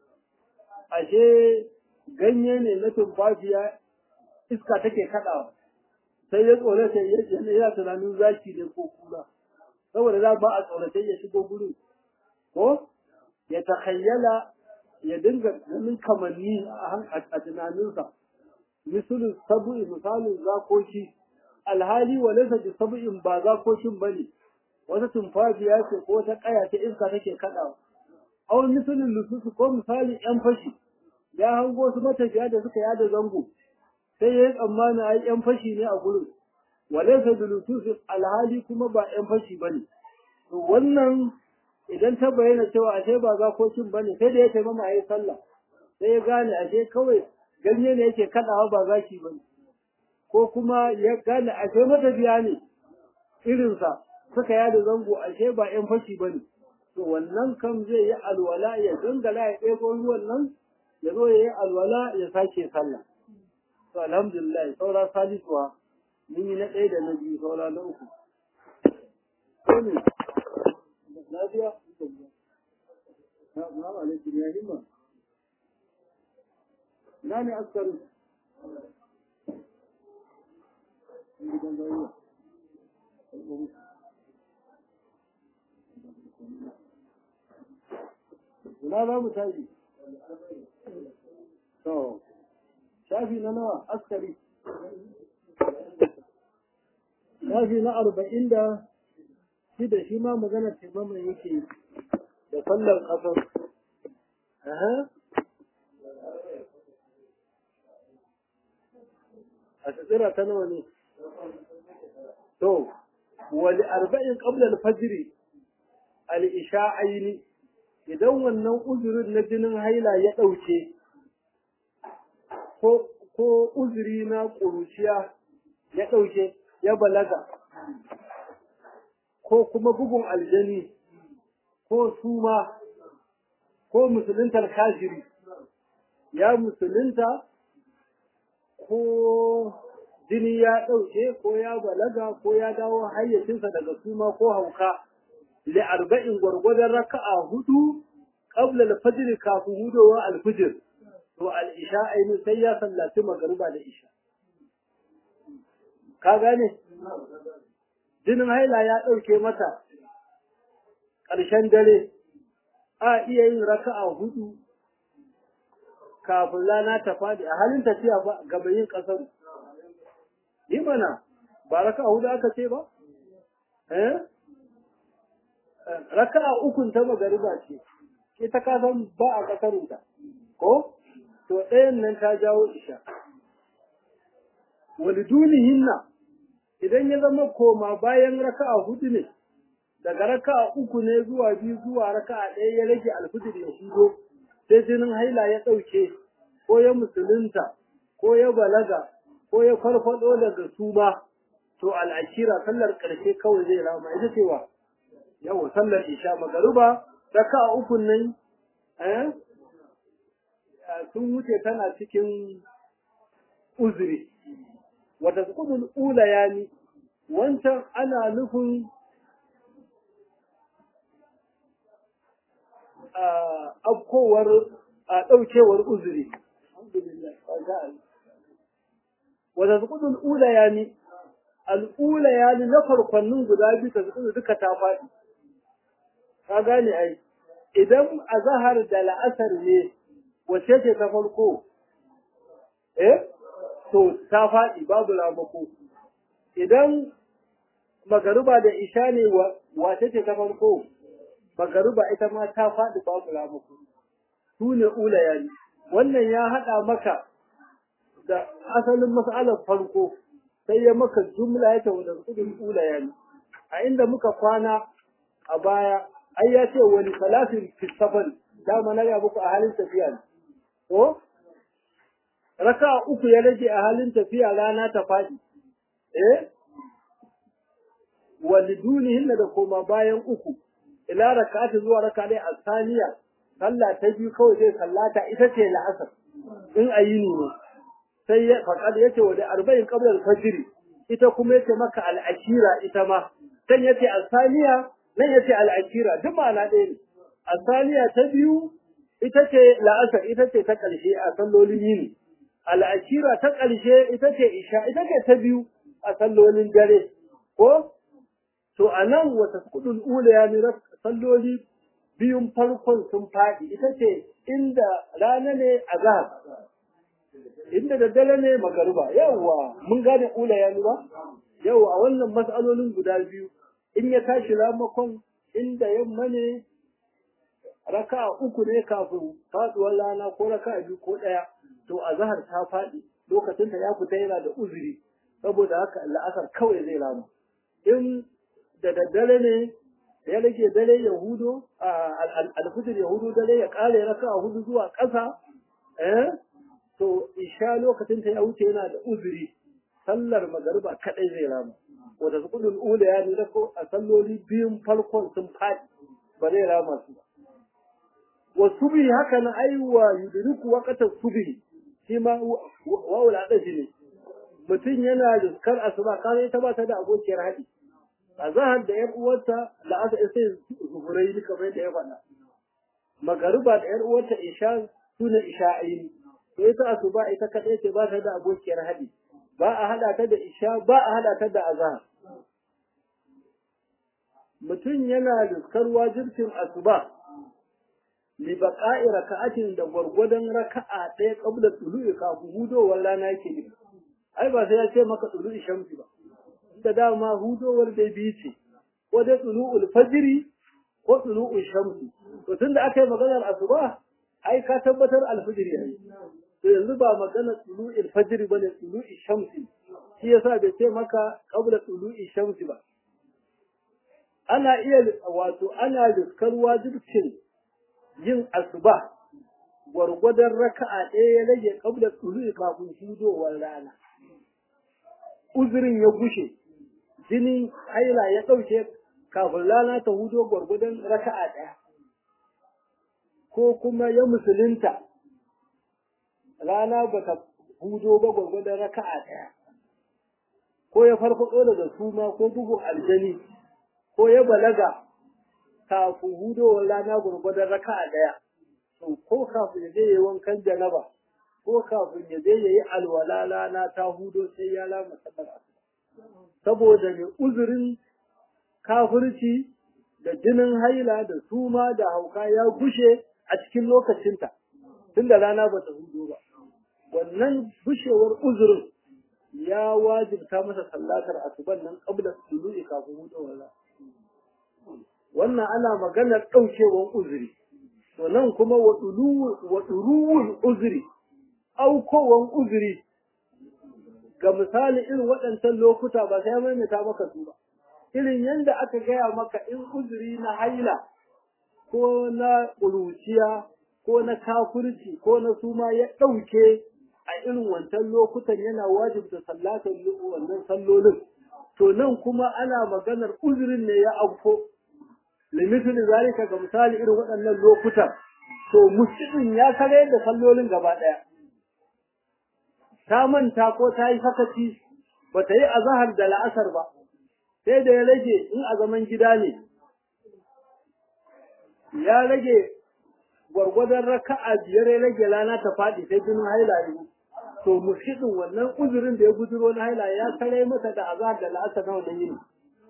ashe ganye ne na tumfafiya iska take kaɗawa sai ya tsorata yana tunanin zaki ne ko kula saboda za ba a tsoratai ya shigo gurin ko ya takhayyala ya dinga ganin kamanni a tunaninsa misalin sabu'i misalin zakoki alhali wa laysa bi sabu'in ba zakokin bane wata tumfafiya ce ko wata kaya ta iska take kadawa aw misalin lususu ko misali yan fashi ya hango su matafiya da suka yada zango sai ya yi tsammani ai yan fashi ne a gurin walaysa bilususin alhali kuma ba yan fashi bane to wannan idan ta bayyana cewa ashe ba zakokin bane sai da ya taimama yayi sallah sai ya gane ashe kawai ganye ne yake kadawa ba zaki bane ko kuma ya gane ashe matafiya ne irinsa suka yada zango ashe ba yan fashi bane to wannan kam zai yi alwala ya dangala ya ɗebo ruwan nan ya zo ya yi alwala ya sake sallah to alhamdulillah saura salisuwa mun yi na ɗaya da na biyu saura na uku ne lafiya na na alaikum ya himma na ne askarin Ina za mu tashi? To, shafi na nawa askari. Shafi na arba'in da shida shi ma magana taimama yake da sallar ƙasar. Aha. A tsira ta nawa ne? To, wali arba'in ƙabla alfajiri al-isha'aini idan wannan uzurin na jinin haila ya ɗauke ko uzuri na ƙuruciya ya ɗauke ya balaga ko kuma bugun aljani ko suma ko musuluntar kashiri ya musulunta ko jini ya ɗauke ko ya balaga ko ya dawo hayyacinsa daga suma ko hauka li arba'in gwargwadon raka'a hudu qabla al-fajr kafin hudowa al-fajr to al-isha ainihin sai ya sallaci magariba da isha ka gane jinin haila ya ɗauke mata ƙarshen dare a iya yin raka'a hudu kafin rana ta faɗi a halin tafiya ba gaba yin ƙasar yi mana ba raka'a hudu aka ce ba eh raka'a ukun ta magariba ce ita ka san ba a ƙasarunta ko to ɗayan nan ta jawo isha walidunihinna idan ya zama koma bayan raka'a hudu ne daga raka'a uku ne zuwa biyu zuwa raka'a ɗaya ya rage alfijir ya shigo sai jinin haila ya ɗauke ko ya musulunta ko ya balaga ko ya farfado daga suma to al'ashira sallar ƙarshe kawai zai rama ita cewa yawa sallar isha magaruba raka'a uku nan eh sun wuce tana cikin uzuri wata sukudul ula yani wancan ana nufin afkowar a ɗaukewar uzuri wata sukudul ula yani al'ula yani na farkonnin guda biyu ta sukudu duka ta faɗi ka gane ai idan a zahar da la'asar ne wace ce ta farko eh to ta faɗi babu ramako idan magariba da isha ne wace ce ta farko magariba ita ma ta faɗi babu ramako su ne ulayani wannan ya haɗa maka da asalin mas'alar farko sai ya maka jumla ya ta wadda kudin ulayani a inda muka kwana a baya ai ya ce wani salatin fisafan dama na muku a halin tafiya ne ko raka uku ya rage a halin tafiya rana ta faɗi eh walidunihin da koma bayan uku ila raka'ati zuwa raka dai asaniya sallah ta biyu kawai zai sallata ita ce la'asar in ayini ne sai ya faqad yace wa da arba'in qabla al-fajr ita kuma yace maka al-ashira ita ma dan yace asaniya nan yace al-ashira duk ma'ana ɗaya ne asaniya ta biyu ita ce la'asar ita ce ta ƙarshe a sallolin yini al'ashira ta ƙarshe ita ce isha ita ce ta biyu a sallolin dare ko to a nan wata kudin ula ya nira salloli biyun farkon sun faɗi ita ce inda rana ne a zahar inda da dare ne magaruba yawwa mun gane ula ya nira yawwa a wannan matsalolin guda biyu in ya tashi ramakon inda yamma ne raka uku ne kafin faduwar rana ko raka biyu ko ɗaya to a zahar ta faɗi lokacin ta ya fita yana da uzuri saboda haka la'asar kawai zai rama in da daddare ne ya rage dare ya hudo alfijir ya hudo dare ya ƙare raka hudu zuwa ƙasa eh to isha lokacin ta ya wuce yana da uzuri sallar magariba kaɗai zai rama wata sukudin ula ya nuna ko a salloli biyun farkon sun faɗi ba zai rama su ba wa subhi haka na aiwa yudriku waqta subhi shi ma wawul adashi ne mutum yana riskar asuba kare ita ba ta da abokiyar haɗi a zahar da yar uwarta la'asa sai zuhurai ni kamar yadda ya faɗa magariba da yar uwarta isha sune isha'aini to ita asuba ita kaɗai ce ba ta da abokiyar haɗi ba a haɗa ta da isha ba a haɗa ta da azhar mutum yana riskar wajibcin asuba li baqa'i raka'atin da gwargwadon raka'a ɗaya qabla tulu'i kafin hudowar rana yake ne ai ba sai ya ce maka tulu'i shamsi ba da dama hudowar da biyu ce ko dai tulu'ul fajri ko tulu'ul shamsi to tunda aka yi maganar asuba ai ka tabbatar alfajr yayi to yanzu ba maganar tulu'ul fajri bane tulu'i shamsi shi yasa bai ce maka qabla tulu'i shamsi ba ana iya wato ana riskar wajibcin yin asuba gwargwadon raka'a ɗaya ya rage kabla tsulu kafin hudowar rana uzurin ya gushe jinin haila ya ɗauke kafin rana ta hudo gwargwadon raka'a ɗaya ko kuma ya musulunta rana ba ta hudo ba gwargwadon raka'a ɗaya ko ya farfaɗo daga suma ko bugun aljani ko ya balaga kafin hudowar rana gurgurdan raka'a daya to ko kafin ya je yayi wankan janaba ko kafin ya je yayi alwala rana ta hudo sai ya lama sallar asuba saboda ne uzurin kafirci da jinin haila da suma da hauka ya gushe a cikin lokacinta tunda rana ba ta hudo ba wannan gushewar uzurin ya wajibta masa sallatar asuban nan qabla tulu'i kafin hudowar rana wannan ana maganar ɗaukewar uzuri to nan kuma wa ɗuruwun uzuri aukowan uzuri ga misali irin waɗancan lokuta ba sai maimaita maka su ba irin yadda aka gaya maka in uzuri na haila ko na ƙuruciya ko na kafirci ko na suma ya ɗauke a irin wancan lokutan yana wajibta sallatar wannan sallolin to nan kuma ana maganar uzurin ne ya auko limitin zalika ga misali irin waɗannan lokutan to muslimin ya kare da sallolin gaba ɗaya ta manta ko ta yi sakaci ba ta yi azahar da la'asar ba sai da ya rage in a zaman gida ne ya rage gwargwadon raka'a biyar ya rage rana ta faɗi sai jinin haila ne to mushidin wannan uzurin da ya guduro na haila ya kare mata da azahar da la'asar na wannan yini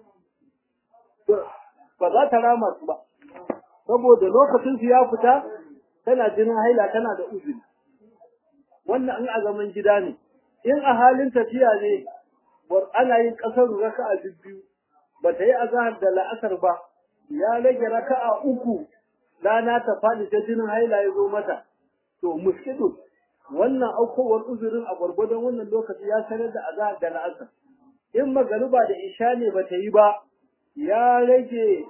ba za ta rama su ba saboda lokacin su ya fita tana jinin haila tana da uzuri wannan in a zaman gida ne in a halin tafiya ne ana yin kasar raka'a biyu ba ta yi azahar da la'asar ba ya rage raka'a uku rana ta faɗi ta jinin haila ya zo mata to muskidu wannan aukowar uzurin a gwargwadon wannan lokaci ya sanar da azahar da la'asar in magariba da isha ne ba ta yi ba ya rage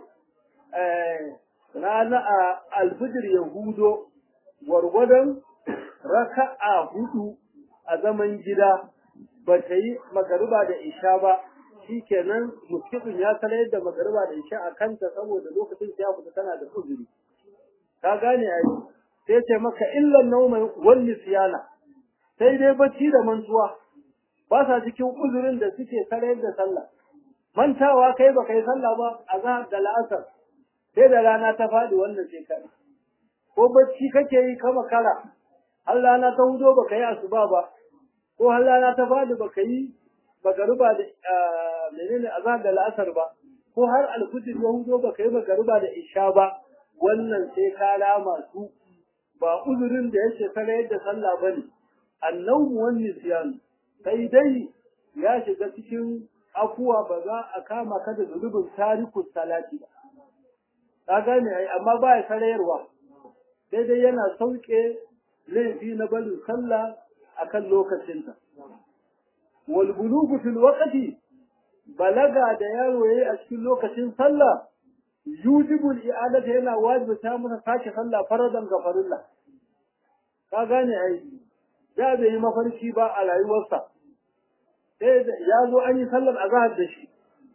rana a alfijir ya hudo gwargwadon raka'a hudu a zaman gida ba ta yi magariba da isha ba shi kenan muskifin ya sanar da magariba da isha a kanta saboda lokacin ya fita tana da uzuri ka gane ai sai ce maka illan nauma wal siyana sai dai bacci da mantuwa ba sa cikin uzurin da suke sanar da sallah mantawa kai ba kai sallah ba a zahar da la'asar sai da rana ta faɗi wannan shekara ko bacci kake yi ka makara har rana ta hudo ba ka yi asuba ba ko har rana ta faɗi ba ka yi magaruba da menene azhar da la'asar ba ko har alfujir ya hudo ba ka yi magaruba da isha ba wannan sai ka lama su ba uzurin da yake kare yadda sallah bane annawmu wan nisyan kai dai ya shiga cikin afuwa ba za a kama ka da zunubin tarikus salati ba ka gane ai amma ba ya sarayarwa sai dai yana sauke laifi na barin sallah akan lokacinta wal bulugu fil waqti balaga da yaro yayi a cikin lokacin sallah yujibu al yana wajibta masa sake sallah faradan ga farilla ka gane ai da bai yi mafarki ba a rayuwarsa sai ya zo an yi sallar azhar da shi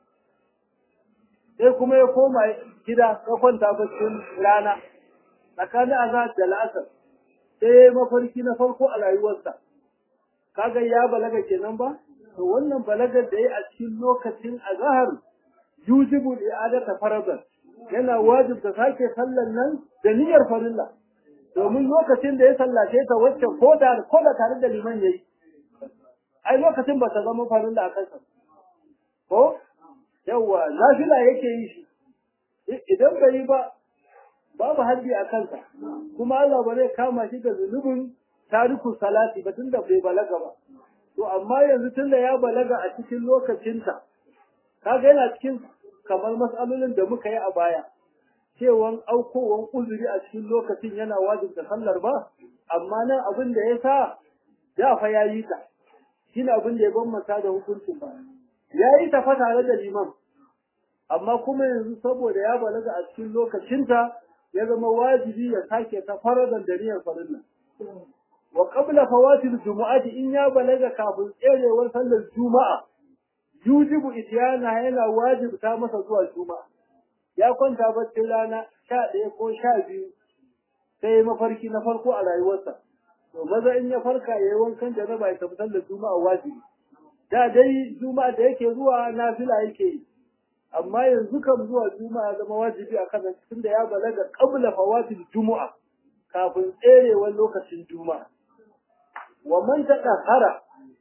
sai kuma ya koma gida ya kwanta baccin rana tsakanin azhar da la'asar sai ya yi mafarki na farko a rayuwarsa kaga ya balaga kenan ba to wannan balagar da ya a cikin lokacin azhar yujibu i'adata faradan yana wajibta sake sallar nan da niyyar farilla domin lokacin da ya sallace ta wacce ko da ko da tare da liman yayi ai lokacin ba ta zama farilla a kansa ko yawa nafila yake yi shi idan bai yi ba babu haddi a kansa kuma Allah ba zai kama shi da zunubin tariku salati ba tunda bai balaga ba to amma yanzu tunda ya balaga a cikin lokacinta kaga yana cikin kamar matsalolin da muka yi a baya cewan aukowan uzuri a cikin lokacin yana wajibta sallar ba amma nan abin da ya sa ya fa ya yi ta shine abin da ya bambanta da hukuncin ba ya yi ta fa tare da liman amma kuma yanzu saboda ya balaga a cikin lokacinta ya zama wajibi ya sake ta faradan da niyyar farilla wa qabla fawatil jumu'ati in ya balaga kafin tserewar sallar juma'a yujibu ityana yana wajibta masa zuwa juma'a ya kwanta baccin rana sha ɗaya ko sha biyu sai mafarki na farko a rayuwarsa to maza in ya farka ya yi wankan janaba ya tafi sallar juma'a wajibi da dai juma'a da yake zuwa nafila yake yi amma yanzu kan zuwa juma'a zama wajibi a kan tunda ya balaga qabla fawatil juma'a kafin tserewar lokacin juma'a wa man tadahara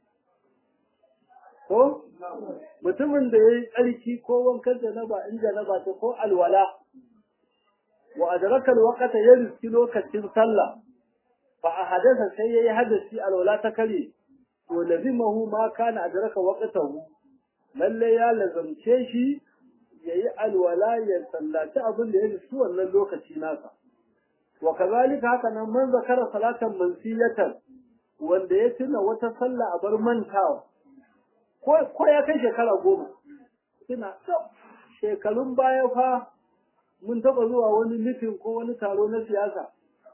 ko mutumin da yayi tsarki ko wankan janaba in janaba ta ko alwala wa adraka alwaqta ya riski lokacin sallah fa ahadatha sai yayi hadasi alwala ta kare to lazimahu ma kana adraka waqtahu lalle ya lazamce shi yayi alwala ya sallaci abin da ya riski wannan lokaci nasa wa kazalika haka nan man zakara salatan mansiyatan wanda ya tuna wata sallah a bar mantawa ko ya kai shekara goma ina shekarun baya fa mun taɓa zuwa wani mitin ko wani taro na siyasa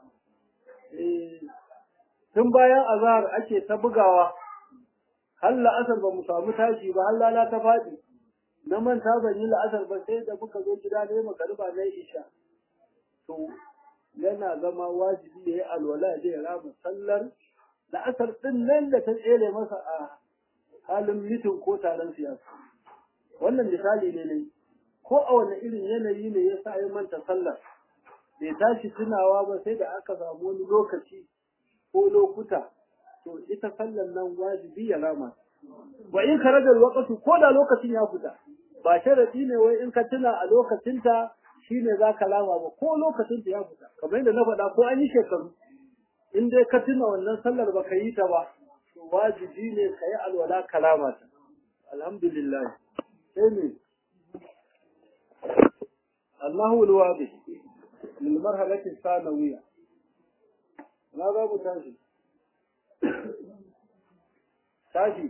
tun bayan azahar ake ta bugawa har la'asar ba mu samu tashi ba har lala ta faɗi na manta ban yi la'asar ba sai da muka zo gida ne magariba na isha to yana zama wajibi ya yi alwala ya rama sallar la'asar ɗin nan da ta tsere masa a halin mitin ko taron siyasa wannan misali ne ne ko a wani irin yanayi ne ya sa ya manta sallar bai tashi tunawa ba sai da aka samu wani lokaci ko lokuta to ita sallar nan wajibi ya rama wa in karaja alwaqtu ko da lokacin ya fita ba sharadi ne wai in ka tuna a lokacinta shine zaka rama ba ko lokacin ta ya fita kamar yadda na faɗa ko an yi shekaru in dai ka tuna wannan sallar ba ka yi ta ba wajibi ne ka yi alwala kalama ta alhamdulillah sai ne Allahu alwadi lil marhalati sanawiyya na za mu tashi tashi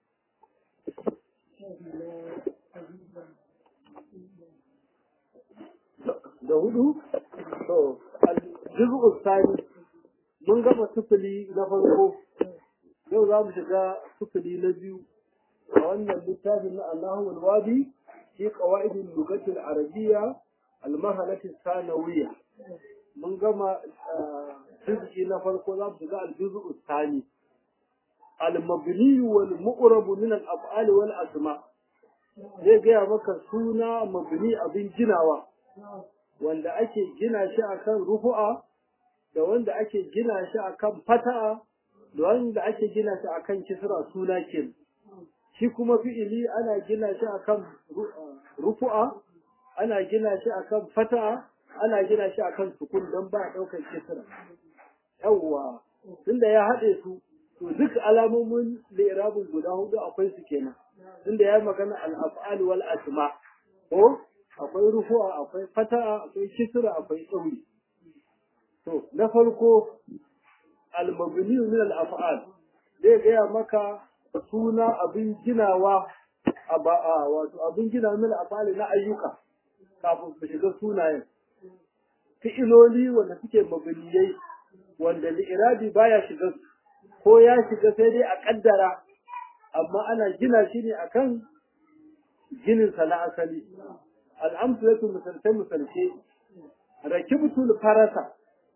da hudu to al-juz'u thani mun gama sufuli na farko yau za mu shiga sufuli na biyu a wannan littafin na Allahu al-Wadi fi qawaid al-lughati al-arabiyya al-mahalati sanawiyya mun gama juz'i na farko za mu shiga al-juz'u thani al-mabni wal mu'rab min al-af'al wal asma zai gaya maka suna mabni abin ginawa wanda ake gina shi akan rufu'a da wanda ake gina shi akan fata'a da wanda ake gina shi akan kisra suna ke shi kuma fi'ili ana gina shi akan rufu'a ana gina shi akan fata'a ana gina shi akan sukun don ba daukar kisra yawwa tunda ya haɗe su to duk alamomin li'irabin guda hudu akwai su kenan tunda ya magana al-af'al wal asma ko akwai rufu'a akwai fata'a akwai kisra akwai tsauri To, na farko, al-mabni min al-af'al zai gaya maka suna abin ginawa a ba'a wato abin gina min al-af'al na ayyuka kafin su shiga sunayen. Fi'iloli wanda suke mabniyai wanda li'irabi baya shiga su ko ya shiga sai dai a kaddara amma ana gina shi ne akan ginin sa na asali. Al-amsalatu misalce misalce rakibtul farasa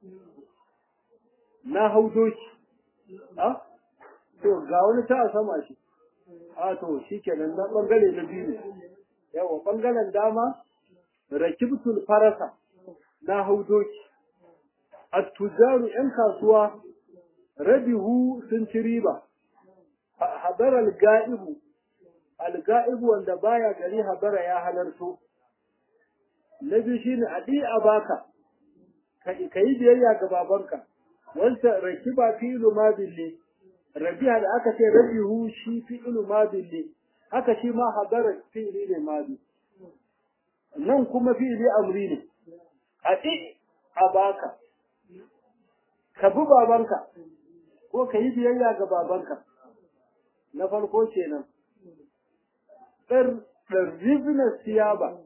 na hau doki a to ga wani ta a sama shi a to shi kenan na bangare na biyu ne yawa bangaren dama rakibtul farasa na hau doki attujaru yan kasuwa rabihu sun ci riba habara al-ga'ibu al-ga'ibu wanda baya gari habara ya halarto na biyu shine adi a baka ka yi biyayya ga babanka wanda rakiba fi'lu madin ne rabiha da aka ce rabihu shi fi'lu madin ne haka shi ma hadara fi'li ne madi nan kuma fi'li amri ne adi a baka ka bi babanka ko ka yi biyayya ga babanka na farko kenan ɗar ɗarribna siyaba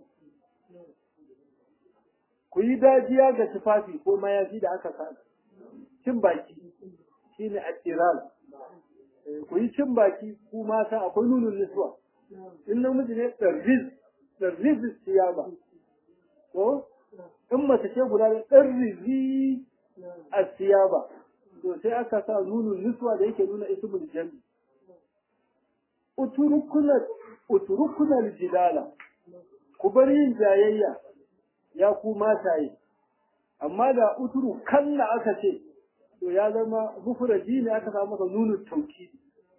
ku yi dajiya ga tufafi ko mayafi da aka sa cin baki shine attiral ku yi cin baki ku mata akwai nunun niswa in namiji ne ɗarriz ɗarriz siyaba ko in mace ce guda da ɗarrizi a siyaba to sai aka sa nunun niswa da yake nuna ismul jami uturukuna uturukuna jidala ku bar yin jayayya ya ku mataye amma da uturu kalla aka ce to ya zama mufradi ne aka samu masa nunun tauki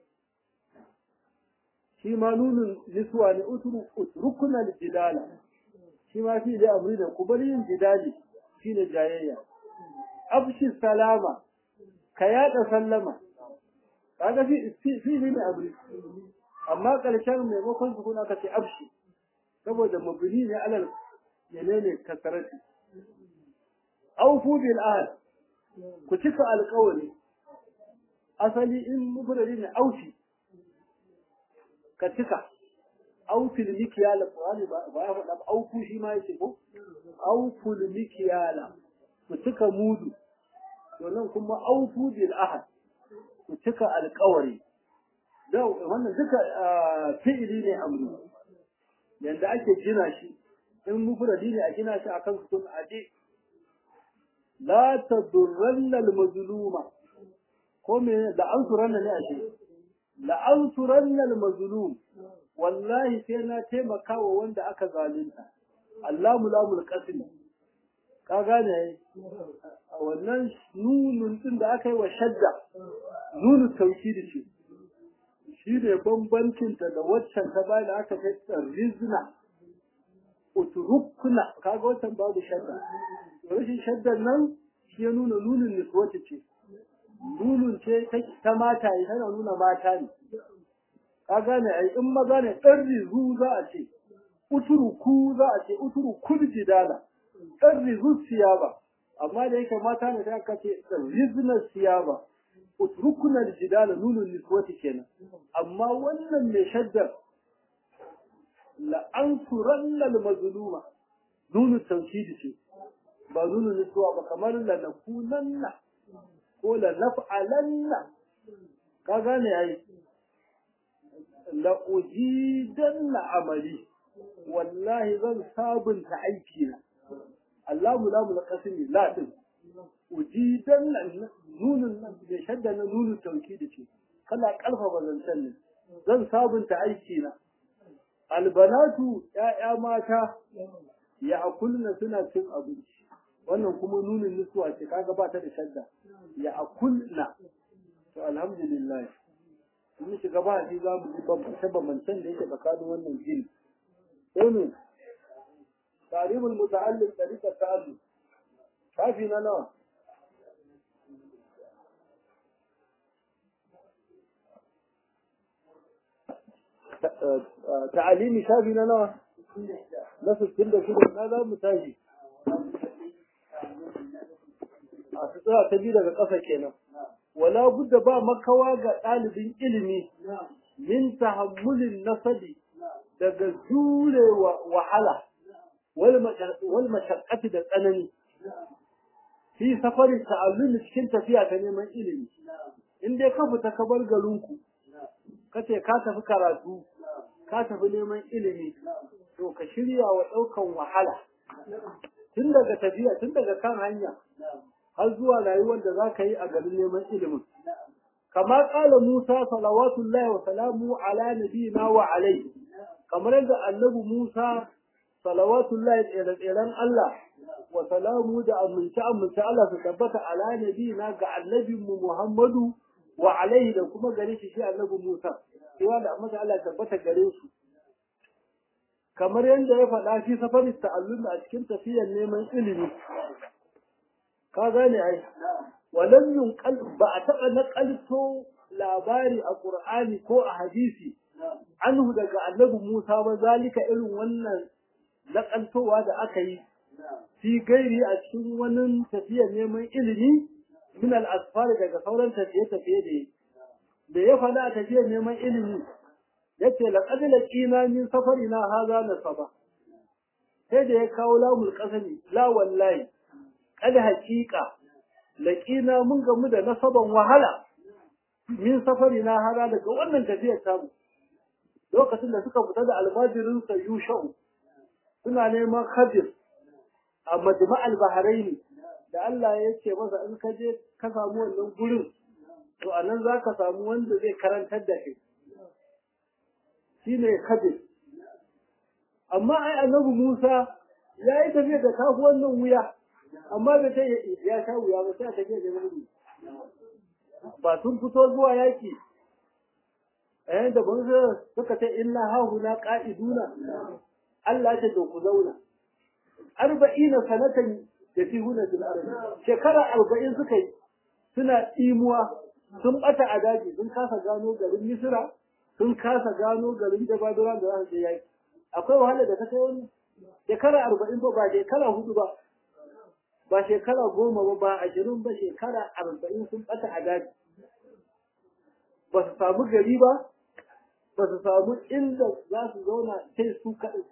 shi ma nunun niswa ne uturu utrukuna jidala shi ma fi da amri da ku bar yin jidali shine jayayya abshi salama ka yada sallama kaga fi fi ne amri amma karshen maimakon su kuna ka ce abshi saboda mabni ne alal menene kasarati aufu bil ahd ku cika alƙawari asali in mufradi ne aufi ka cika aufil mikyala qur'ani ba ya faɗa ba aufu shi ma yace ko auful mikyala ku cika mudu to nan kuma aufu bil ahd ku cika alƙawari da wannan duka fi'ili ne amru yanda ake gina shi in mufradi ne a gina shi akan sukun adi la tadurranna al-mazluma ko me da an suranna ne ashe la an suranna al-mazlum wallahi sai na taimaka wa wanda aka zalunta Allahu lamul qasm ka gane wannan nunun din da aka yi wa shadda nunu tawkidi ce shi ne bambancinta da waccan ta bayan da aka kai rizna uturukuna kaga waccan babu shadda rashin shaddan nan shi ya nuna nunin niswati ce nunun ce ta mata yi tana nuna mata ne ka gane ai in maza ne ɗan rizu za a ce uturuku za a ce uturukul jidala ɗan rizu siyaba amma da yake mata ne sai aka ce rizna siyaba utrukunan jidala nunun niswati kenan amma wannan mai shaddar la ansuranna al-mazluma nunu tawkidi ce ba nunu niswa ba kamar la nakunanna ko la naf'alanna ka gane ai la ujidanna amali wallahi zan sabunta aiki na Allahu la mulqasimi la din ujidan nunin nan da shadda na nunin tauki da ce kana karfafa zancen ne zan sabunta aiki na albanatu ya'ya mata ya akulna suna cin abinci wannan kuma nunin nutsuwa ce kaga ba ta da shadda ya akulna to alhamdulillah mun shiga ba shi za mu ji bambance bambancen da yake tsakanin wannan jini sai ne tarihul muta'allim tariqa ta'allum kafi na nawa ta'alimi shafi na nawa na sittin da shida na za mu tashi a sutura ta biyu daga ƙasa kenan wala budda ba makawa ga ɗalibin ilimi min tahammulin nasabi daga jure wahala wal mashaqqati da tsanani fi safarin ta'allumi cikin tafiya ta neman ilimi in dai ka fita ka bar garinku kace ka tafi karatu ka tafi neman ilimi to ka shirya wa ɗaukan wahala tun daga tafiya tun daga kan hanya har zuwa rayuwar da za ka yi a garin neman ilimin kama ƙala Musa salawatullahi wa salamu ala nabiyina wa alai kamar yadda annabi Musa salawatullahi tseren Allah wa salamu da amince amince Allah su tabbata ala nabiyina ga annabinmu Muhammadu wa alaihi da kuma gare shi shi annabi Musa cewa da amma Allah tabbata gare su kamar yadda ya faɗa shi safarin ta'allumi a cikin tafiyar neman ilimi ka gane ai walam yunqal ba a taɓa naƙalto labari a Qur'ani ko a hadisi anhu daga annabi Musa ba zalika irin wannan naƙaltowa da aka yi fi gairi a cikin wani tafiyar neman ilimi min al-asfar daga sauran tafiye-tafiye da da ya faɗa a tafiyar neman ilimi yace laqad laqina min safarina hadha nasaba sai da ya kawo lamul qasami la wallahi kad haqiqa laqina mun gamu da nasaban wahala min safarina hada daga wannan tafiyar tamu lokacin da suka fita da almajirin sa yushau suna neman khadir a majma'al bahrain da Allah ya ce masa in ka je ka samu wannan gurin to anan zaka samu wanda zai karantar da kai shine khadir amma ai annabi Musa ya yi tafiya da kafu wannan wuya amma bai ta ya sha wuya ba sai a tafiya da nabi ba sun fito zuwa yaki eh da ban suka ce inna hahuna qa'iduna Allah ya ce ku zauna arba'ina sanatan da fi huna fil ardi shekara arba'in suka yi suna tsimuwa sun bata a daji sun kasa gano garin Misra sun kasa gano garin Jabadura da za su je yaki akwai wahala da ta kai wannan shekara arba'in ba ba shekara hudu ba ba shekara goma ba ba ashirin ba shekara arba'in sun bata a daji ba su samu gari ba ba su samu inda za su zauna sai su kaɗai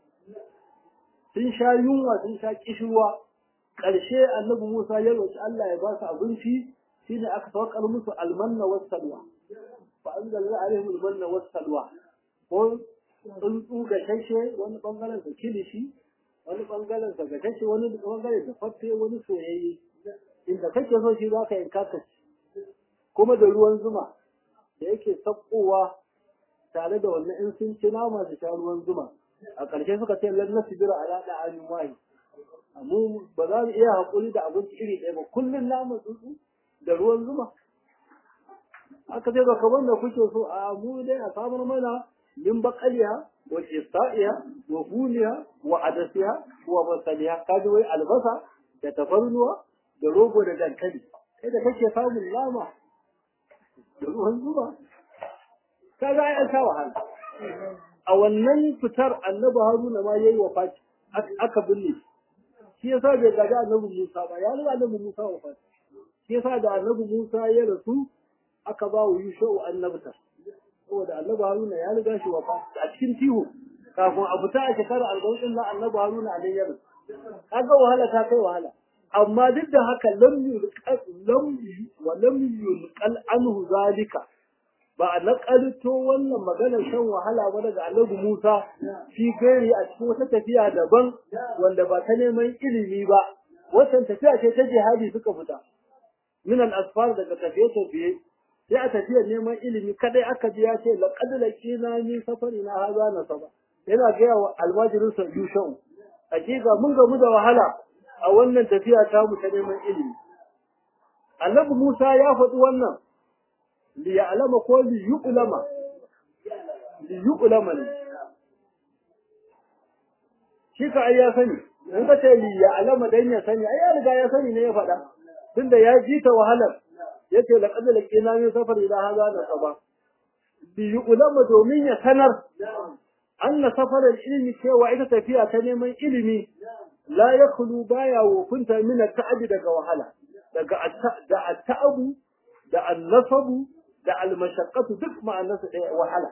sun sha yunwa sun sha kishirwa ƙarshe annabi Musa ya roƙi Allah ya ba su abinci shine aka saukar musu almanna was salwa fa anzalna alaihim almanna was salwa ko tsuntsu ga shashe wani bangaren sa kilishi wani bangaren sa ga shashe wani bangaren da fatte wani soyayye inda kake so shi zaka yanka ka ci kuma da ruwan zuma da yake sakkowa tare da wannan in sun ci nama su sha ruwan zuma a ƙarshe suka ce lan nasbira ala da'anin wahi mu ba za mu iya haƙuri da abinci iri ɗaya ba kullum naman tsuntsu da ruwan zuma aka ce ba kamar da kuke so a mu dai a samar mana min baƙaliya wa kisa'iya wa huniya wa adasiya wa masaliya kaji wai albasa da tafarnuwa da rogo da dankali kai da kake samun nama da ruwan zuma kaga ai an sha wahala a wannan fitar annabi haruna ma yayi wafati aka binne shi yasa bai gaji annabi musa ba ya riga annabi musa wafati shi yasa da annabi musa ya rasu aka ba wa yushau annabta saboda annabi haruna ya riga shi wafati a cikin tihu kafin a fita a shekara arba'in din na annabi haruna a ya rasu kaga wahala ta kai wahala amma duk da haka lam yulqal lam wa lam yulqal anhu zalika ba a nakalto wannan maganar shan wahala ba daga annabi Musa fi gari a cikin wata tafiya daban wanda ba ta neman ilimi ba wannan tafiya ce ta jihadi suka fita min al-asfar daga tafiye tafiye sai a tafiyar neman ilimi kadai aka ji ya ce laqad laqina min safarina hadha nasaba yana ga wa almajirin sa yushau hakika mun gamu da wahala a wannan tafiya ta mu ta neman ilimi annabi Musa ya faɗi wannan liya'lama ko liyu'lama liyu'lama ne shi ka ai ya sani in ka ce liya'lama dan ya sani ai ya riga ya sani ne ya faɗa tunda ya ji ta wahalar yace laqad laqina min safar ila hadha da saba liyu'lama domin ya sanar anna safarar ilimi cewa ita tafiya ta neman ilimi la yakhlu baya wofinta min at-ta'ab daga wahala daga da at-ta'abu da an-nasabu da almashaqqatu duk ma'anarsa ɗaya wahala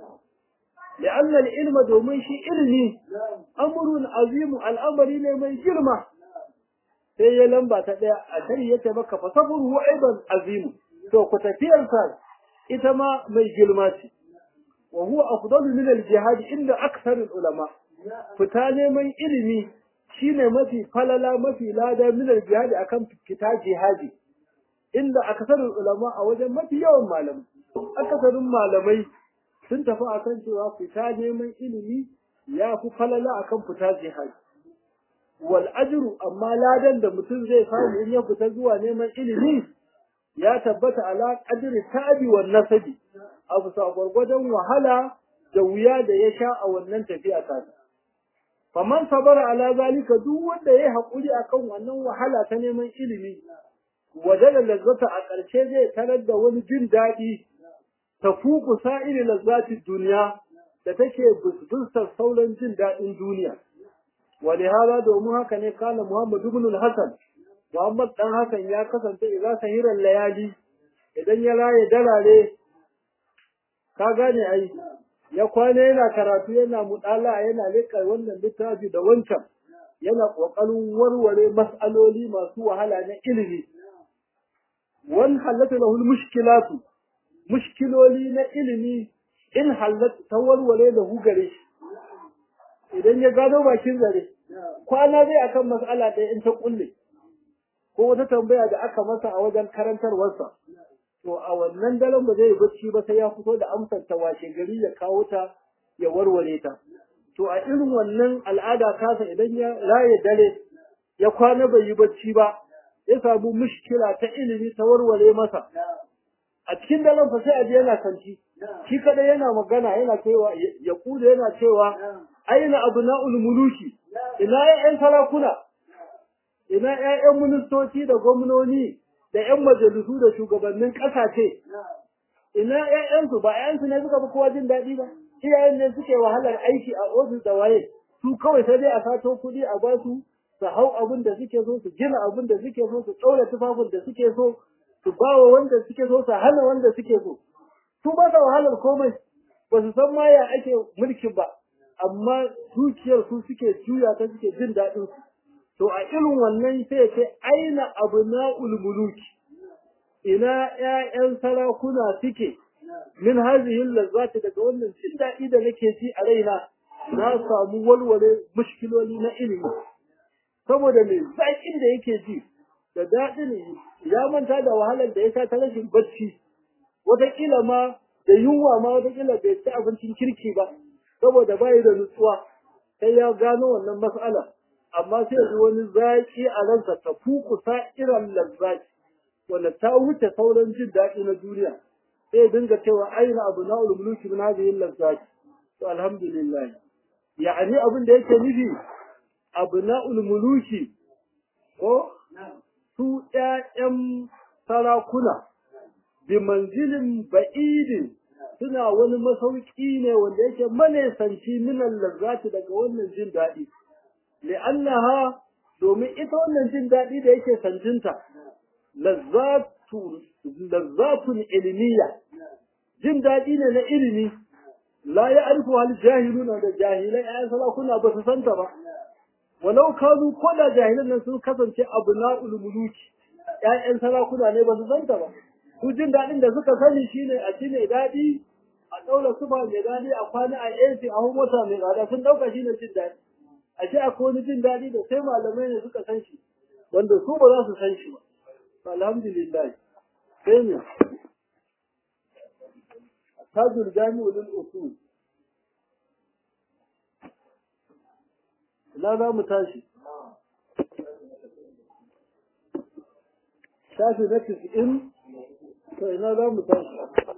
لأن العلم domin shi ilimi amrun azimu al'amari ne mai girma sai ya lamba ta ɗaya a tari yace maka fa sabru aidan azimu to ku tafiyar sa ita ma mai girma ce wa huwa afdalu min al-jihad inda akthar ulama fita neman ilimi shine mafi falala mafi lada min al-jihad akan fita jihadi inda akasarin ulama a wajen mafi yawan malamai akasarin malamai sun tafi akan cewa fita neman ilimi ya fi falala akan fita jihadi wal ajru amma ladan da mutum zai samu in ya fita zuwa neman ilimi ya tabbata ala qadri tabi wan nasabi abu sa gwargwadon wahala da wuya da ya sha a wannan tafiya ta faman sabara ala zalika duk wanda yayi hakuri akan wannan wahala ta neman ilimi wajen lazzata a ƙarshe zai tarar da wani jin daɗi ta fuku sa'iri lazzati duniya da take busbusar sauran jin daɗin duniya. Wani hala domin haka ne kana Muhammad ibn Hassan, Muhammad ɗan Hassan ya kasance idan sahiran layali idan ya raye dalare ka gane ai ya kwana yana karatu yana muɗala yana leƙa wannan littafi da wancan yana ƙoƙarin warware mas'aloli masu wahala na ilimi wan halatta lahu mushkilatu mushkiloli na ilimi in halatta ta warware da gare shi idan ya gano bakin zare kwana zai akan mas'ala ɗaya in ta kulle ko wata tambaya da aka masa a wajen karantarwarsa to a wannan daren ba zai bacci ba sai ya fito da amsar ta washe gari ya kawo ta ya warware ta to a irin wannan al'ada kasa idan ya raye dare ya kwana bai yi bacci ba ya samu mushkila ta ilimi ta warware masa a cikin daren fa sai a je yana kanti shi kada yana magana yana cewa ya kuda yana cewa aina abna'ul muluki ina ƴaƴan sarakuna ina ƴaƴan ministoci da gwamnoni da ƴan majalisu da shugabannin ƙasashe ina ƴaƴansu ba ƴaƴansu ne suka fi kowa jin daɗi ba iyayen ne suke wahalar aiki a ofis da waye su kawai sai dai a sato kuɗi a ba su su hau abin da suke so su gina abin da suke so su ɗaura tufafin da suke so su ba wa wanda suke so su hana wanda suke so su ba sa wahalar komai ba su san ma ya ake mulkin ba amma dukiyar su suke juya ta suke jin daɗin su to a irin wannan sai ce aina abna'ul muluki ina ƴaƴan sarakuna suke min hazihi lazzati daga wannan jin daɗi da nake ji a raina na samu walwale mushkiloli na ilimi saboda me zaƙin da yake ji da daɗin ya manta da wahalar da ya sa ta rashin bacci wataƙila ma da yunwa ma wataƙila bai ci abincin kirki ba saboda bayi da nutsuwa sai ya gano wannan mas'ala amma sai yanzu wani zaƙi a ransa ta fukusa irin lazzaki wanda ta wuce sauran jin daɗi na duniya sai dinga cewa aina abu na ulmuluki min hadhihi lazzaki to alhamdulillah ya'ani abin da yake nufi abu na ulmuluki ko su ƴaƴan sarakuna bi manzilin ba'idin suna wani masauki ne wanda yake manesanci minan lazzati daga wannan jin daɗi li'annaha domin ita wannan jin daɗi da yake sanjinta lazzatu lazzatun ilmiya jin daɗi ne na ilimi la ya arifu hal jahiluna da jahilai ayan sarakuna ba su santa ba walau kanu ko da jahilan nan sun kasance abna'ul muluki ƴaƴan sarakuna ne ba su santa ba su jin daɗin da suka sani shine a ci mai daɗi a ɗaura sufa mai daɗi a kwana a AC a hau mota mai tsada sun ɗauka shine jin daɗi a ce akwai wani jin daɗi da sai malamai ne suka san shi wanda su ba za su san shi ba alhamdulillah sai ne tajul jami'u lil usul ina za mu tashi shafi na tis'in to ina za mu tashi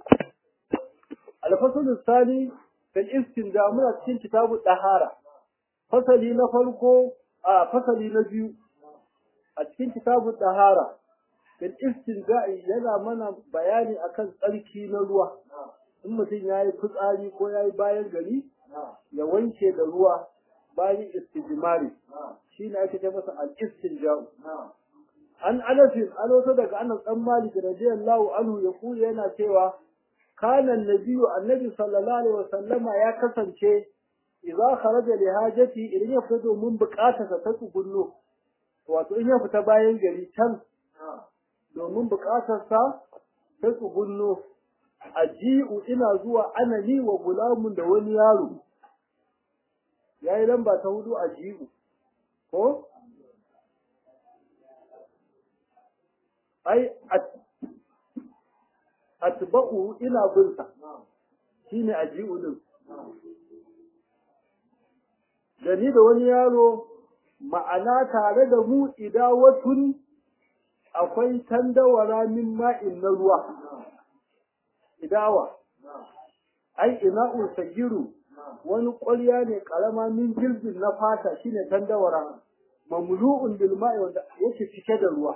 alfasul sani fil istinja muna cikin kitabu dahara fasali na farko a fasali na biyu a cikin kitabu dahara fil istinja yana mana bayani akan tsarki na ruwa in mutum ya yi fitsari ko ya yi bayan gari ya wanke da ruwa bayan istijmari shi ne ake ce masa al-istinja'u an anasin an wato daga anas dan malik radiyallahu anhu ya kula yana cewa kana nabiyyu annabi sallallahu alaihi wasallama ya kasance idza kharaja li hajati idan ya fita domin bukatarsa ta tsugunno wato in ya fita bayan gari can domin bukatarsa ta tsugunno aji'u ina zuwa anani wa gulamun da wani yaro yayi lamba ta hudu aji'u ko ai atba'u ina binsa shine aji'u din da ni da wani yaro ma'ana tare da mu idawatun akwai tandawara min ma'in na ruwa idawa ai ina'u sagiru wani ƙwarya ne ƙarama min jilbin na fata shine tandawara mamlu'un bil ma'i wanda yake cike da ruwa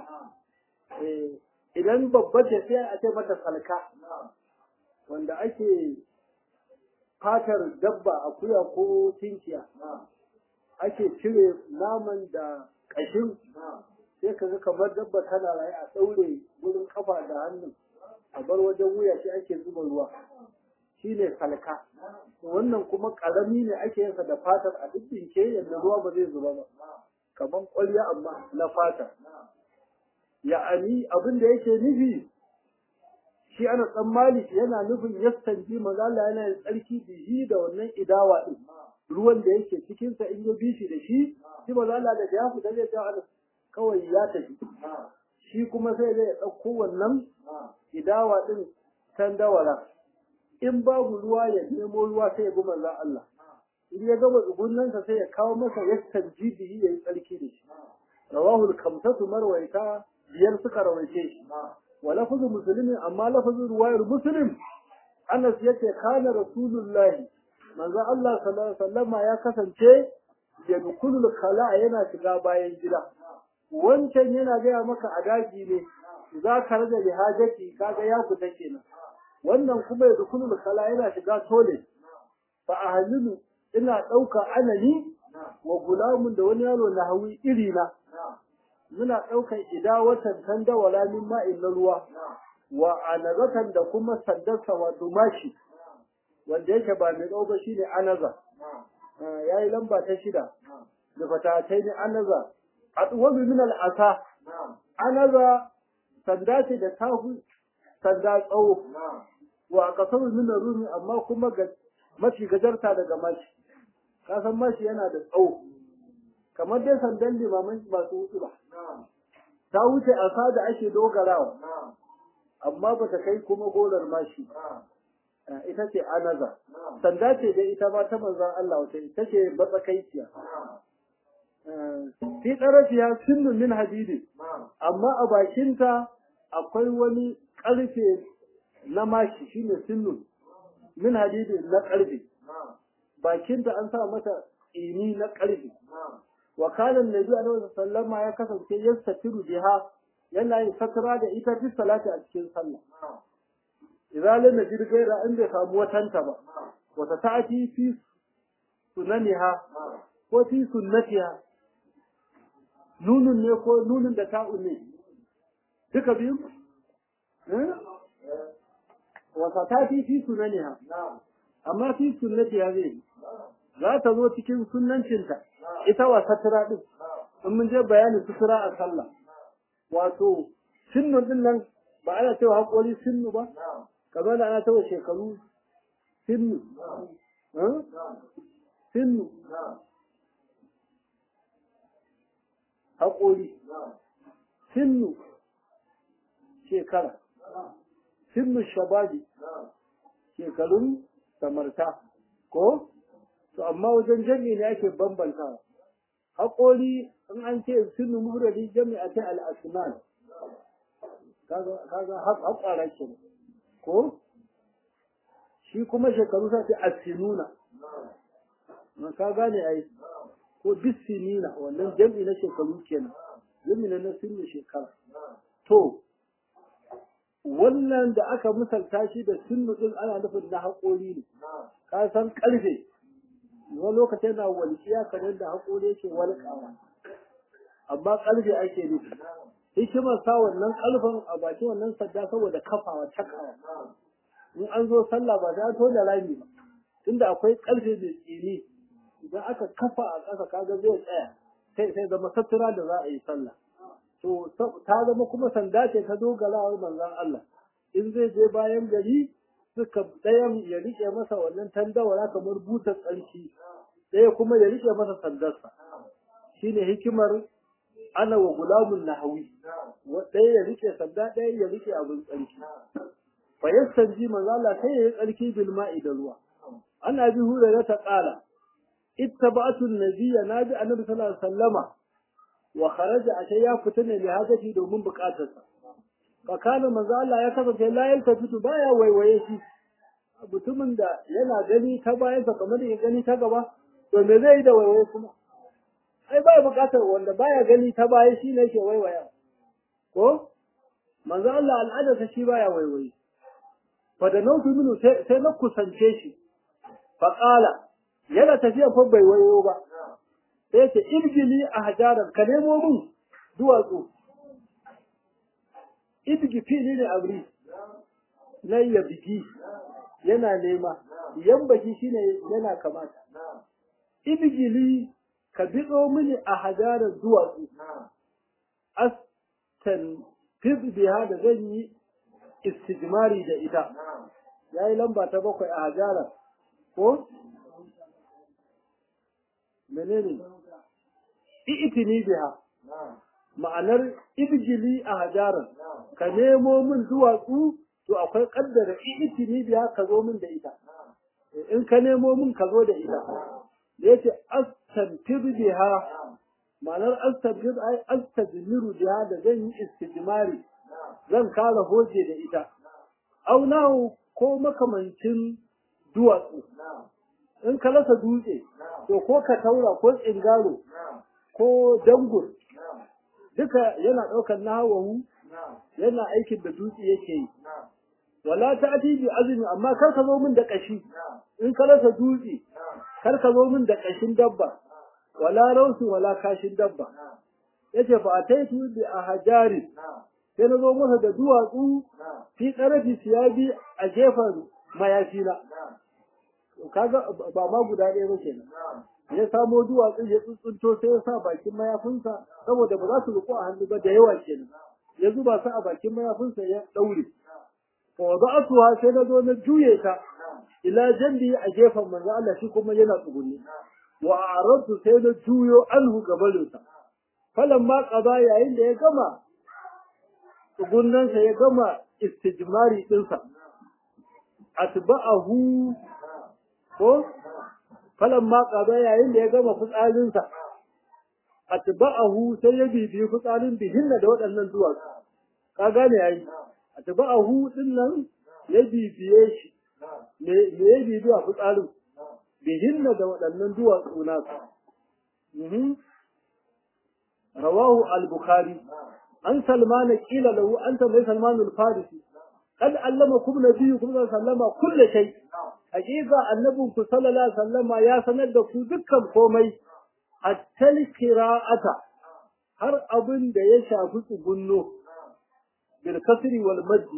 idan babba ce sai a ce mata salka wanda ake fatar dabba akuya ko tinkiya ake cire naman da ƙashin sai ka ga kamar dabba tana raye a ɗaure wurin kafa da hannun a bar wajen wuya shi ake zuba ruwa shi ne salka wannan kuma ƙarami ne ake yinsa da fatar a ɗinke yadda ruwa ba zai zuba ba kamar ƙwarya amma na fata ya'ani abin da yake nufi shi ana tsammani yana nufin yastanji mazala yana yin tsarki bihi da wannan idawa din ruwan da yake cikinsa in ya bi shi da shi shi mazala da ya fita zai ga kawai ya tafi shi kuma sai zai ɗauko wannan idawa din can dawara in babu ruwa ya nemo ruwa sai ya bi manzon Allah in ya gama tsugunnansa sai ya kawo masa yastanjibi ya yi tsarki da shi rawahu al-kamsatu marwaita biyar suka rawaice shi wa lafzu muslimin amma lafzu ruwayar muslim Anas yace kana rasulullahi manzo Allah sallallahu alaihi wasallam ya kasance ya dukulul khala yana shiga bayan gida wancan yana gaya maka a daji ne za ka rage lihajati kaga ya fita kenan wannan kuma ya dukulul khala yana shiga tole fa ahlilu ina dauka anani wa gulamun da wani yaro na hawi iri na muna daukan idawatan tandawala min ma'in na ruwa wa anazatan da kuma sandarsa wato mashi wanda yake ba mai tsawo ba shine anaza yayi lamba ta shida da fatatai ne anaza atwabi min al'asa anaza sanda ce da tafi sanda tsawo wa kasaru min rumi amma kuma ga mafi gajarta daga mashi kasan mashi yana da tsawo kamar dai sandan limaman masu wuce ba ta wuce asa da ake dogarawa amma ba ta kai kuma golar mashi ita ce anaza sanda ce da ita ma ta manzan Allah wata ita ce matsakaiciya fi tsarafiya sunnu min hadidi amma a bakinta akwai wani ƙarfe na mashi shine sunnu min hadidi na ƙarfe bakinta an sa mata tsini na ƙarfe wa kana annabi alaihi sallama ya kasance yastatiru biha yana yin satira da ita fi salati a cikin sallah idan lam yajid gaira in bai samu watanta ba wata ta'ati fi sunaniha ko fi sunnatiha nunun ne ko nunun da ta'u ne duka biyu wata ta'ati fi sunaniha amma fi sunnatiha zai za ta zo cikin sunnancinta ita wa satira din in mun je bayanin sutura a sallah wato sinnun din nan ba ana cewa haƙori sinnu ba kamar da ana cewa shekaru sinnu sinnu haƙori sinnu shekara sinnu shababi shekarun samarta ko to amma wajen jami'i ne ake bambantawa haƙori in an ce sunu mufradi jami'a ta al-asnan kaga kaga haƙara ke ko shi kuma shekaru sa ce asinuna na ka gane ai ko bisinina wannan jami'i na shekaru kenan jami'i na sunu shekara to wannan da aka misalta shi da sunnu din ana nufin na haƙori ne ka san ƙarfe wani lokacin na walƙiya kamar da haƙori yake walƙawa amma ƙarfe ake nufi hikimar sa wannan ƙarfen a bakin wannan sadda saboda kafawa takawa in an zo sallah ba sai an tona rami ba tunda akwai ƙarfe mai tsini idan aka kafa a ƙasa kaga zai tsaya sai sai zama satura da za a yi sallah to ta zama kuma sanda ce ta dogarawar manzon Allah in zai je bayan gari suka ɗayan ya riƙe masa wannan tandawara kamar butar tsarki ɗaya kuma ya riƙe masa sandarsa shine hikimar ana wa gulamun nahawi ɗaya ya riƙe sanda ɗaya ya riƙe abin tsarki fa yastanji manzo Allah sai ya yi tsarki bil ma'i da ruwa ana bi hura ta ƙala ittaba'tu an-nabiyya nabi annabi sallallahu alaihi wasallama wa kharaja ashe ya fita ne li hajati domin buƙatarsa fa kana manzo Allah ya kasance la yaltafitu baya waiwaye shi mutumin da yana gani ta bayansa kamar ya gani ta gaba to me zai yi da waiwaye kuma ai ba buƙatar wanda baya gani ta baya shi ne yake waiwaya ko manzo Allah al'adarsa shi baya waiwaye fa da nautu minu sai na kusance shi fa qala yana tafiya fa bai wayo ba sai ce irgili a hajaran ka nemo min duwatsu idgi fili ne abri na ya bigi yana nema yan baki shine yana kamata idgili ka biɗo mini a hajaran duwatsu astan fid biha da zan yi istijmari da ita yayi lamba ta bakwai a hajaran ko menene i'tini biha ma'anar ibjili a hajaran ka nemo min duwatsu to akwai kaddara i'tini biha ka zo min da ita in ka nemo min ka zo da ita da yace astantir biha ma'anar astantir ai astadmiru biha da zan yi istijmari zan kara hoje da ita aunahu ko makamancin duwatsu in ka rasa dutse to ko ka taura ko tsingaro ko dangur duka yana ɗaukar nahawahu yana aikin da dutse yake yi wala ta ati bi azumi amma kar ka zo min da kashi in ka rasa dutse kar ka zo min da kashin dabba wala rausu wala kashin dabba yace fa ataitu bi ahjari sai na zo masa da duwatsu fi tsarafi siyabi a gefen mayafina kaga ba ma guda ɗaya ba kenan ya samo duwatsu ya tsuntsunto sai ya sa bakin mayafinsa saboda ba za su riko a hannu ba da yawa kenan ya zuba su a bakin mayafinsa ya ɗaure fa wada'atuha sai na zo na juye ta ila jambi a gefen manzo Allah shi kuma yana tsugunni wa a'radtu sai na juyo anhu gabalinsa falamma qada yayin da ya gama tsugunnansa ya gama istijmari dinsa atba'ahu ko falamma qada yayin da ya gama fitsarinsa atba'ahu sai ya bibiyi fitsarin bihinna da waɗannan duwatsu ka gane yayi atba'ahu din nan ya bibiye shi me me ya bibiye a fitsarin bihinna da waɗannan duwatsu nasu mhm rawahu al-bukhari an salmana qila lahu anta mai salman al-farisi قد علمكم نبيكم صلى الله عليه وسلم كل شيء حقيقة النبي صلى الله عليه وسلم يا سند ku dukkan komai hatta qira'ata har abin da ya shafi tsugunno bil kasri wal madd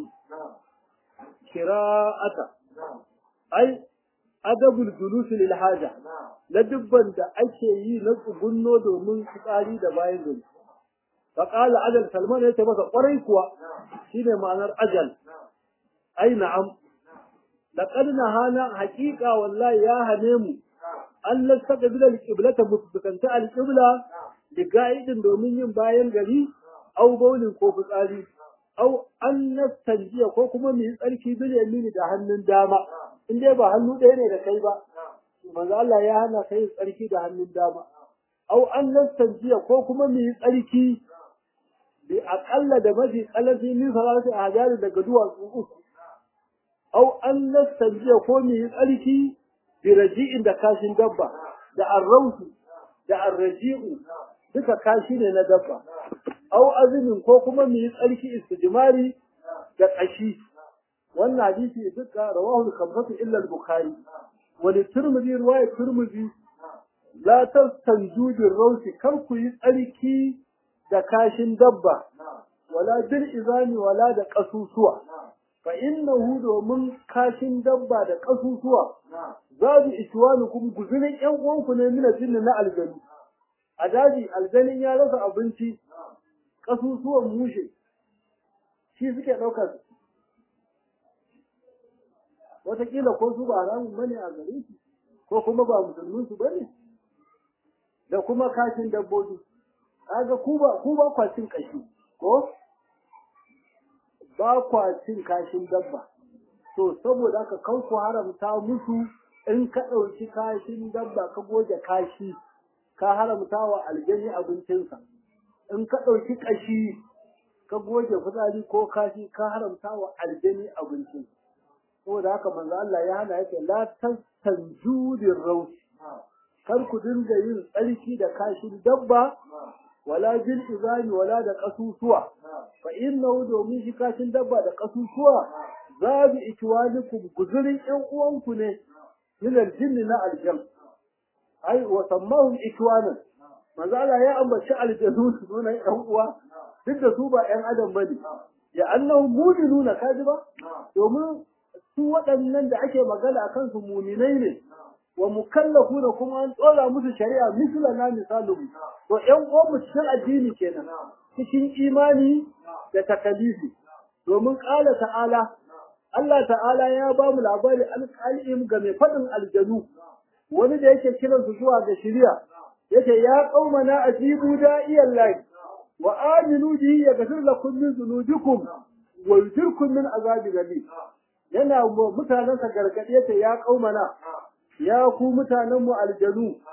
qira'ata ai adabul julus lil haja la dubban da ake yi na tsugunno domin fitsari da bayan gari فقال أجل سلمان يتي masa ƙwarai kuwa shine ma'anar ajal ai na'am laqad nahana haqiqa wallahi ya hane mu an nastaqbil al-qiblata mutbikanta al-qibla da ga'idin domin yin bayan gari au baulin ko fitsari au an nastanjiya ko kuma mu yi tsarki bil yamini da hannun dama in dai ba hannu ɗaya ne da kai ba manzo Allah ya hana kai tsarki da hannun dama au an nastanjiya ko kuma mu yi tsarki bi aƙalla da mafi ƙalafi min salatu a hajari daga duwatsu uku au an nastanjiya ko mu yi tsarki bi raji'in da kashin dabba da arrausu da arraji'u duka kashi ne na dabba au azumin ko kuma mu yi tsarki istijmari da ƙashi wannan hadisi duka rawahu al-khamsatu illa al-bukhari wa li tirmidhi riwaya tirmidhi la tastanju bi rawsi kar ku yi tsarki da kashin dabba wala bil izani wala da kasusuwa fa innahu domin kashin dabba da kasusuwa zabi iswanukum guzurin yan uwanku ne mina jinni na aljanu a daji aljanin ya rasa abinci kasusuwan mushe shi suke ɗaukar wataƙila ko su ba haramun bane a gare su ko kuma ba musulmin su bane da kuma kashin dabbobi kaga ku ba ku ba kwa cin kashi ko ba kwa cin kashin dabba to saboda haka kan ku haramta musu in ka ɗauki kashin dabba ka goge kashi ka haramta wa aljani abincinsa in ka ɗauki kashi ka goge fitsari ko kashi ka haramta wa aljani abincinsa saboda haka manzo Allah ya hana yake la tastanju rausi kar ku dinga yin tsarki da kashin dabba wala bil izani wala da kasusuwa fa innahu domin shi kashin dabba da kasusuwa zabi ikwanikum guzurin ƴan uwanku ne min aljinn na aljam ai wa sammahum ikwanan manzo Allah ya ambaci aljanu su nuna ƴan uwa duk da su ba ƴan adam bane ya annahu mu'minuna kaji ba domin su waɗannan da ake magana akan su muminai ne wa mukallafuna kuma an tsora musu shari'a misla na misalin to ƴan uwan mu cikin addini kenan cikin imani da takalifi domin ƙala ta'ala Allah ta'ala ya ba mu labari alƙalim ga mai faɗin aljanu wani da yake kiran su zuwa ga shari'a yake ya qaumana ajibu da'iyan lahi wa aminu bihi yaghfir lakum min dhunubikum wa yujirkum min azabin alim yana mutanensa gargaɗe ta ya ƙaumana ya ku mutanen mu aljanu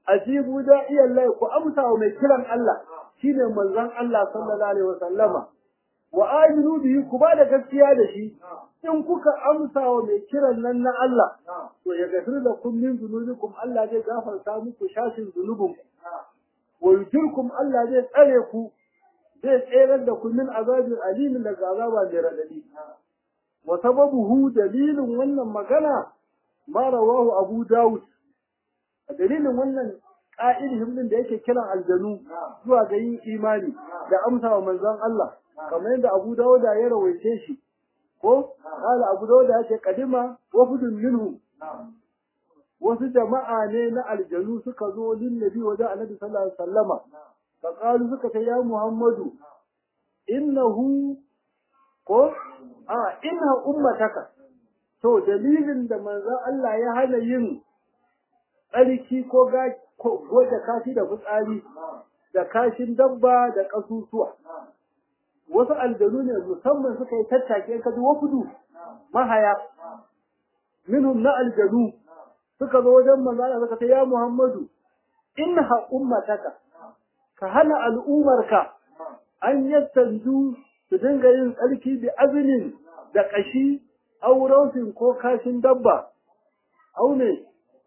ajibu da'iya Allah ku amsa wa mai kiran Allah shine manzon Allah sallallahu alaihi wasallama wa aminu bihi ku ba da gaskiya da shi in kuka amsa wa mai kiran nan na Allah to ya gafir da kun min zunubikum Allah zai gafarta muku shashin zunubin wa yujirkum Allah zai tsare ku zai tsere da ku min azabin alimin daga azaba mai radadi wa sababuhu dalilin wannan magana ma rawahu Abu Dawud dalilin wannan ƙa'idihim din da yake kiran aljanu zuwa ga yin imani da amsa wa manzon Allah kamar yadda Abu Dawud ya rawaice shi ko kala Abu Dawud ya ce kadima wafudun minhu wasu jama'a ne na aljanu suka zo lin nabi wajen annabi sallallahu alaihi wasallama fa qalu suka ce ya Muhammadu innahu ko a inna ummataka to dalilin da manzon Allah ya hana yin tsarki ko goje kashi da fitsari da kashin dabba da ƙasusuwa. Wasu aljanu ne musamman suka yi tattake ka ji wafudu mahaya minhum na aljanu suka zo wajen manzana suka ce ya Muhammadu inha ummataka ka hana al'umarka an yattanju su dinga yin tsarki bi azinin da ƙashi aurautin ko kashin dabba au ne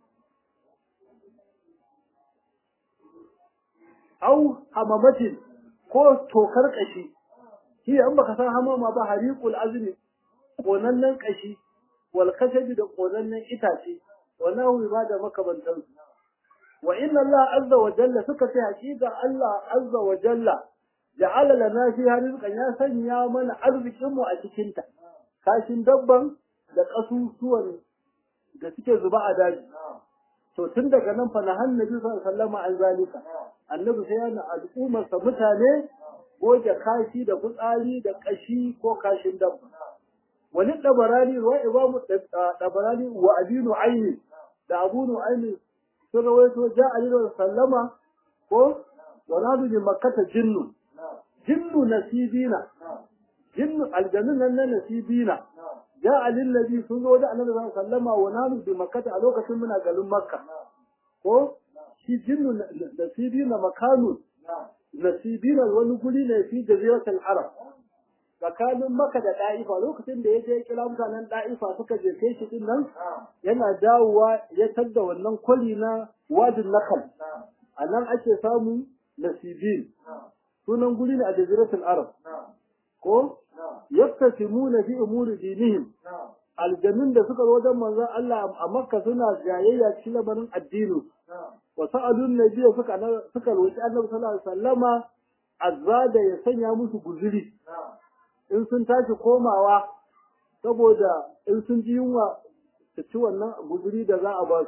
au hamamatin ko tokar kashi shi an baka san hamama ba hariqul azmi konannen kashi wal kashabi da konannen itace wannan hu ba da makabantan wa inna Allah azza wa jalla suka ce hakika Allah azza wa jalla ja'ala lana fi rizqan ya sanya mana arzikin mu a cikin ta kashin dabban da kasusuwan da suke zuba a daji to tun daga nan fa na annabi sallallahu alaihi wasallam an zalika annabi sai yana al'ummar sa mutane goge kashi da fitsari da kashi ko kashin dabba wani dabarani wa imamu dabarani wa abinu aini da abunu aini sun rawaito ja alilu sallama ko wala bi makkata jinnu jinnu nasibina jinnu aljannun nan na nasibina ja alillazi sun zo da annabi sallallahu alaihi wasallama wa nanu bi makkata a lokacin muna garin makka ko shi jinnu nasibina makanu nasibina wani guri ne fi jaziratul arab tsakanin maka da da'ifa lokacin da ya je kira mutanen da'ifa suka je kai shi din nan yana dawowa ya tadda wannan kwali na wadin nakal a nan ake samu nasibin sunan guri ne a jaziratul arab ko yaktasimuna fi umuri dinihim aljanun da suka zo wajen manzon Allah a Makka suna jayayya cikin lamarin addini wa sa'alun nabiyyu suka suka roki Annabi sallallahu alaihi wasallama azada ya sanya musu guzuri in sun tashi komawa saboda in sun ji yunwa su ci wannan guzuri da za a ba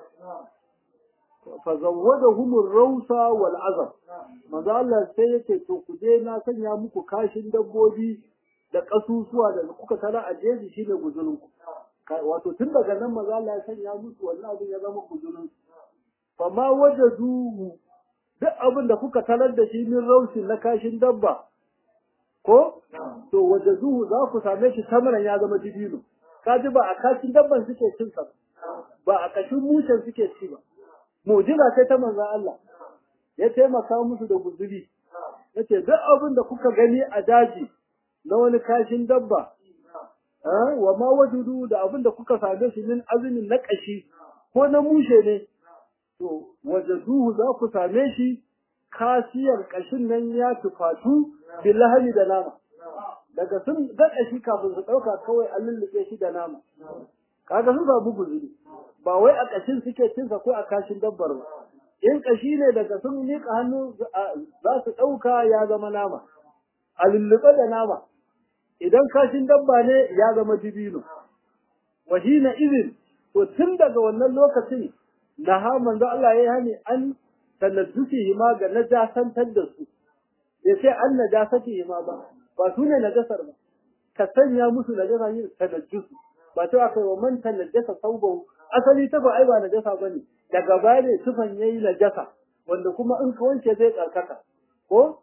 su fa zawwadahum ar-rawsa wal azab manzo Allah sai yake to ku je na sanya muku kashin dabbobi da kasusuwa da kuka tara a jeji shine guzurin ku wato tun daga nan manzo Allah ya sanya musu wannan abin ya zama guzurin fa ma wajaduhu duk abin da kuka tarar da shi min raushi na kashin dabba ko to wajaduhu za ku same shi samaran ya zama dibino kaji ba a kashin dabban suke cin sa ba a kashin mushen suke ci ba mu'jiza sai ta manzon Allah ya taimaka musu da guzuri yace duk abin da kuka gani a daji na wani kashin dabba wa ma wajudu da abin da kuka same shi min azumin na kashi ko na mushe ne to wajaduhu za ku same shi kasiyar kashin nan ya tufatu billahi da nama daga sun ga kashi kafin su dauka kawai an lullube shi da nama kaga sun samu guzuri ba wai a kashin suke cin sa ko a kashin dabbar ba in kashi ne daga sun miƙa hannu za su ɗauka ya zama nama a lullube da nama idan kashin dabba ne ya zama dibino wa hina izin to tun daga wannan lokacin na ha manzo Allah ya hani an tanaddusi ma ga najasantar da su ya ce an najasati ma ba ba su ne najasar ba ka sanya musu najasa yin tanaddusu ba ta aka yi wa man tanajjasa saubahu asali ta ba ai ba najasa bane daga baya ne tufan yayi najasa wanda kuma in ka wanke zai tsarkaka ko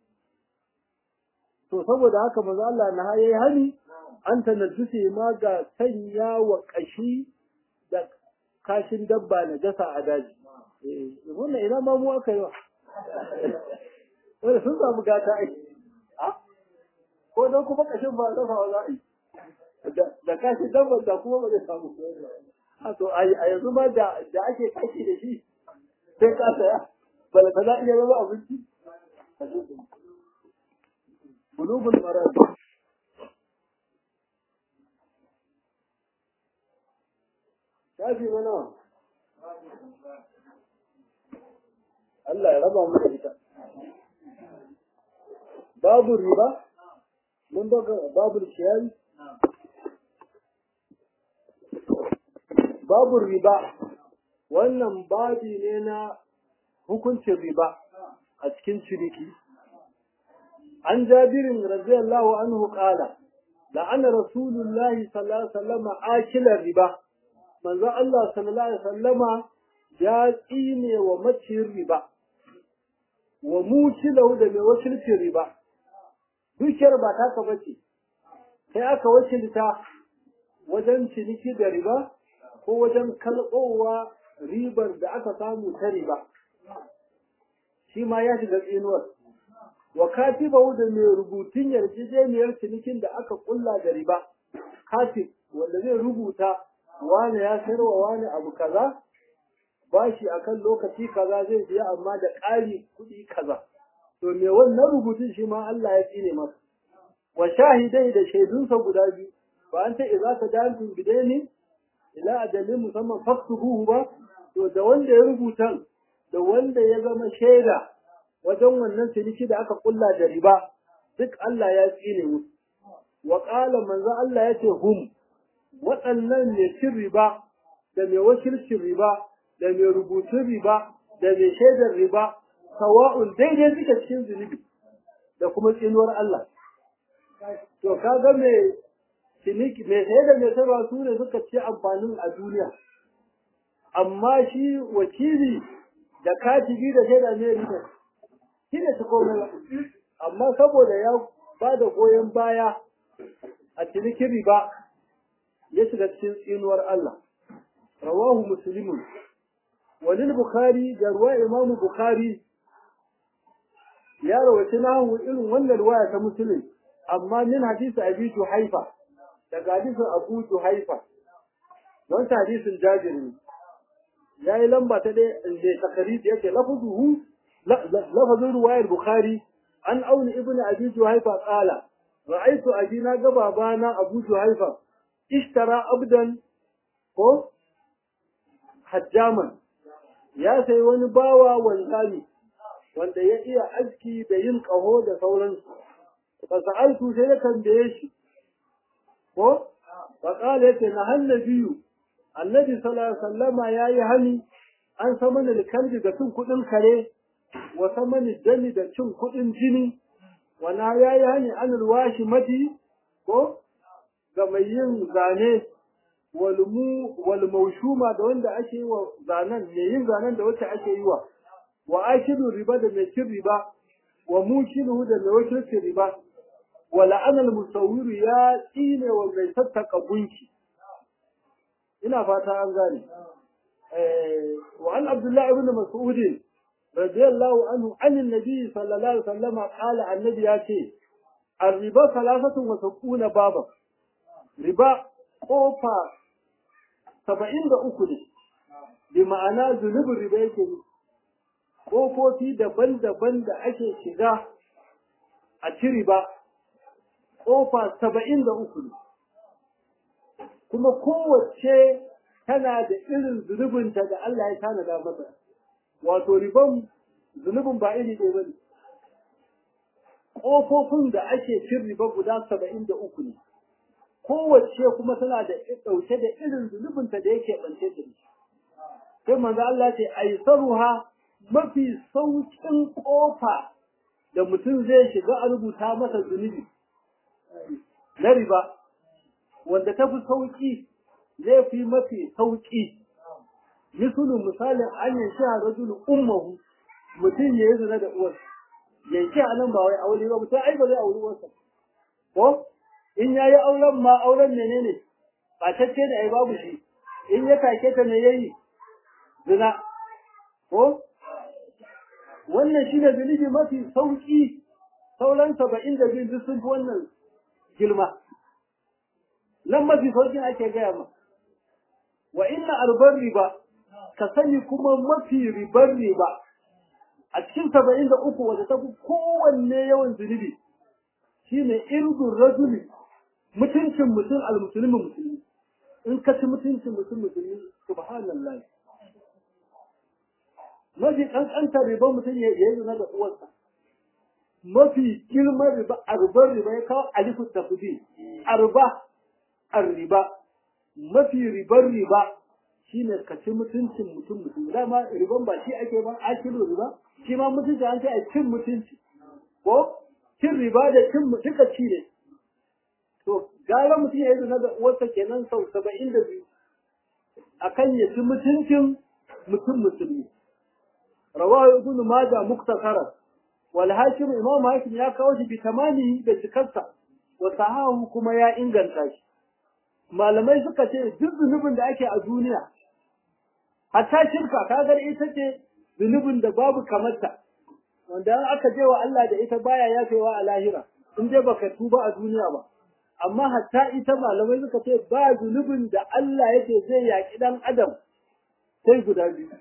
to saboda haka manzo Allah na yayi hani an tanajjusi ma ga sanya wa kashi da kashin dabba najasa a daji eh wannan ina ma mu aka yi wa wanda sun samu gata ai ko don kuma kashin ba dafa wa za a yi da kashi dabbar da kuma ba zai samu a to a yanzu ma da ake kashi da shi sai ka saya bala ta za iya zama abinci bulubul marad shafi mana Allah ya raba mu da ita babu riba mun baka babu shiyari babu riba wannan babi ne na hukuncin riba a cikin ciniki an jabirin radiyallahu anhu qala la'ana rasulullahi sallallahu alaihi wasallam akila riba manzo Allah sallallahu alaihi wasallama ya tsine wa macin riba wa mutilahu da mai wakilcin riba dukiyar ba taka bace sai aka wakilta wajen ciniki da riba ko wajen kalɓowa ribar da aka samu ta riba shi ma ya shiga tsinuwar wa katibahu da mai rubutun yarjejeniyar cinikin da aka kulla da riba katib wanda zai rubuta wane ya sayarwa wane abu kaza bashi akan lokaci kaza zai biya amma da ƙari kuɗi kaza to me wannan rubutun shi ma Allah ya tsine masa wa shahidai da shaidunsa guda biyu ba an ce idza tadantum bidaini ila ajalin musamman faktubuhu ba to da wanda ya rubuta da wanda ya zama shaida wajen wannan ciniki da aka kulla da riba duk Allah ya tsine musu wa qala manzo Allah yace hum waɗannan ne cin riba da mai wakilcin riba da mai rubutun riba da mai shaidar riba sawa'un daidai suke cikin zunubi da kuma tsinuwar Allah to kaga mai ciniki mai saye da mai sayarwa su ne suka ci amfanin a duniya amma shi wakili da katibi da shaida ne riba shi ne su komai ba amma saboda ya ba da goyon baya a cinikin riba ya shiga cikin tsinuwar Allah rawahu muslimun walil bukhari da ruwa imamu bukhari ya rawaci nahu irin wannan ruwaya ta muslim amma min hadisi abi juhaifa daga hadisin abu juhaifa wancan hadisin jabir ne ya yi lamba ta ɗaya da takaridi yake lafazuhu lafazin ruwayar bukhari an auni ibn abi juhaifa qala ra'aytu abina ga babana abu juhaifa ishtara abdan ko hajjaman ya sayi wani bawa wanzami wanda ya iya aski da yin ƙaho da sauransu fa sa'altu sai na tambaye shi ko fa qala yace na hannabiyu annabi sallallahu alaihi wasallama yayi hani an sama da kalbi da cin kudin kare wa sama dami da cin kudin jini wana yayi hani an alwashi mati ko ga mai yin zane walmu wal maushuma da wanda ake yi wa zanen mai yin zanen da wacce ake yi wa wa akilu riba da mai cin riba wa mukilu da mai wakilcin riba wa la'anal musawwiru ya tsine wa mai sassaka gunki ina fata an gane wa an abdullah ibn mas'ud radiyallahu anhu an annabi sallallahu alaihi wasallam qala annabi ya ce الربا ثلاثة وسبعون بابا riba kofa saba'in da uku ne bi ma'ana zunubin riba yake ne kofofi daban-daban da ake shiga a ci riba kofa saba'in da uku ne kuma kowace tana da irin zunubinta da Allah ya tanada masa wato riban zunubin ba iri ɗaya ba ne ƙofofin da ake cin riba guda saba'in da uku ne kowace kuma tana da ɗauke da irin zunubinta da yake ɓance da shi. Sai manzo Allah ce aisaruha mafi saukin ƙofa da mutum zai shiga a rubuta masa zunubi na riba wanda ta fi sauƙi zai fi mafi sauƙi. Misalin misalin an yi shi a rajulu ummahu mutum ya yi zina da uwarsa. Yanke a nan ba wai aure ba mutum ai ba zai auri uwarsa. Ko? in ya yi auren ma auren menene ba tacce da ai babu shi in ya take ta me yayi zina ko wannan shi ne zunubi mafi sauƙi sauran saba'in da biyu duk sun fi wannan girma nan mafi sauƙin ake gaya ma wa inna arbar riba ka sani kuma mafi ribar riba a cikin saba'in da uku wadda ta fi kowanne yawan zunubi shine irdun rajuli mutuncin mutum almusulmi musulmi in ka ci mutuncin mutum musulmi subhanallah mafi ƙanƙantar riba mutum ya yi zina da uwarsa mafi girman riba arbar riba ya kawo alifu tafudi arba arriba mafi ribar riba shine ka ci mutuncin mutum mutum dama riban ba shi ake ba akilu riba shi ma mutunci an ce a cin mutunci ko cin riba da cin duka ci ne to gara mutum ya yi zina da uwarsa kenan sau saba'in da biyu akan ya ci mutuncin mutum musulmi rawahu ibn majah muktasaran wal hakim imam hakim ya kawo shi bi tamani da cikarsa wa sahahu kuma ya inganta shi malamai suka ce duk zunubin da ake a duniya hatta shirka kagar ita ce zunubin da babu kamarta wanda aka je wa Allah da ita baya yafewa a lahira in dai baka tuba a duniya ba amma hatta ita malamai suka ce ba zunubin da Allah yake zai yaki dan adam sai guda biyu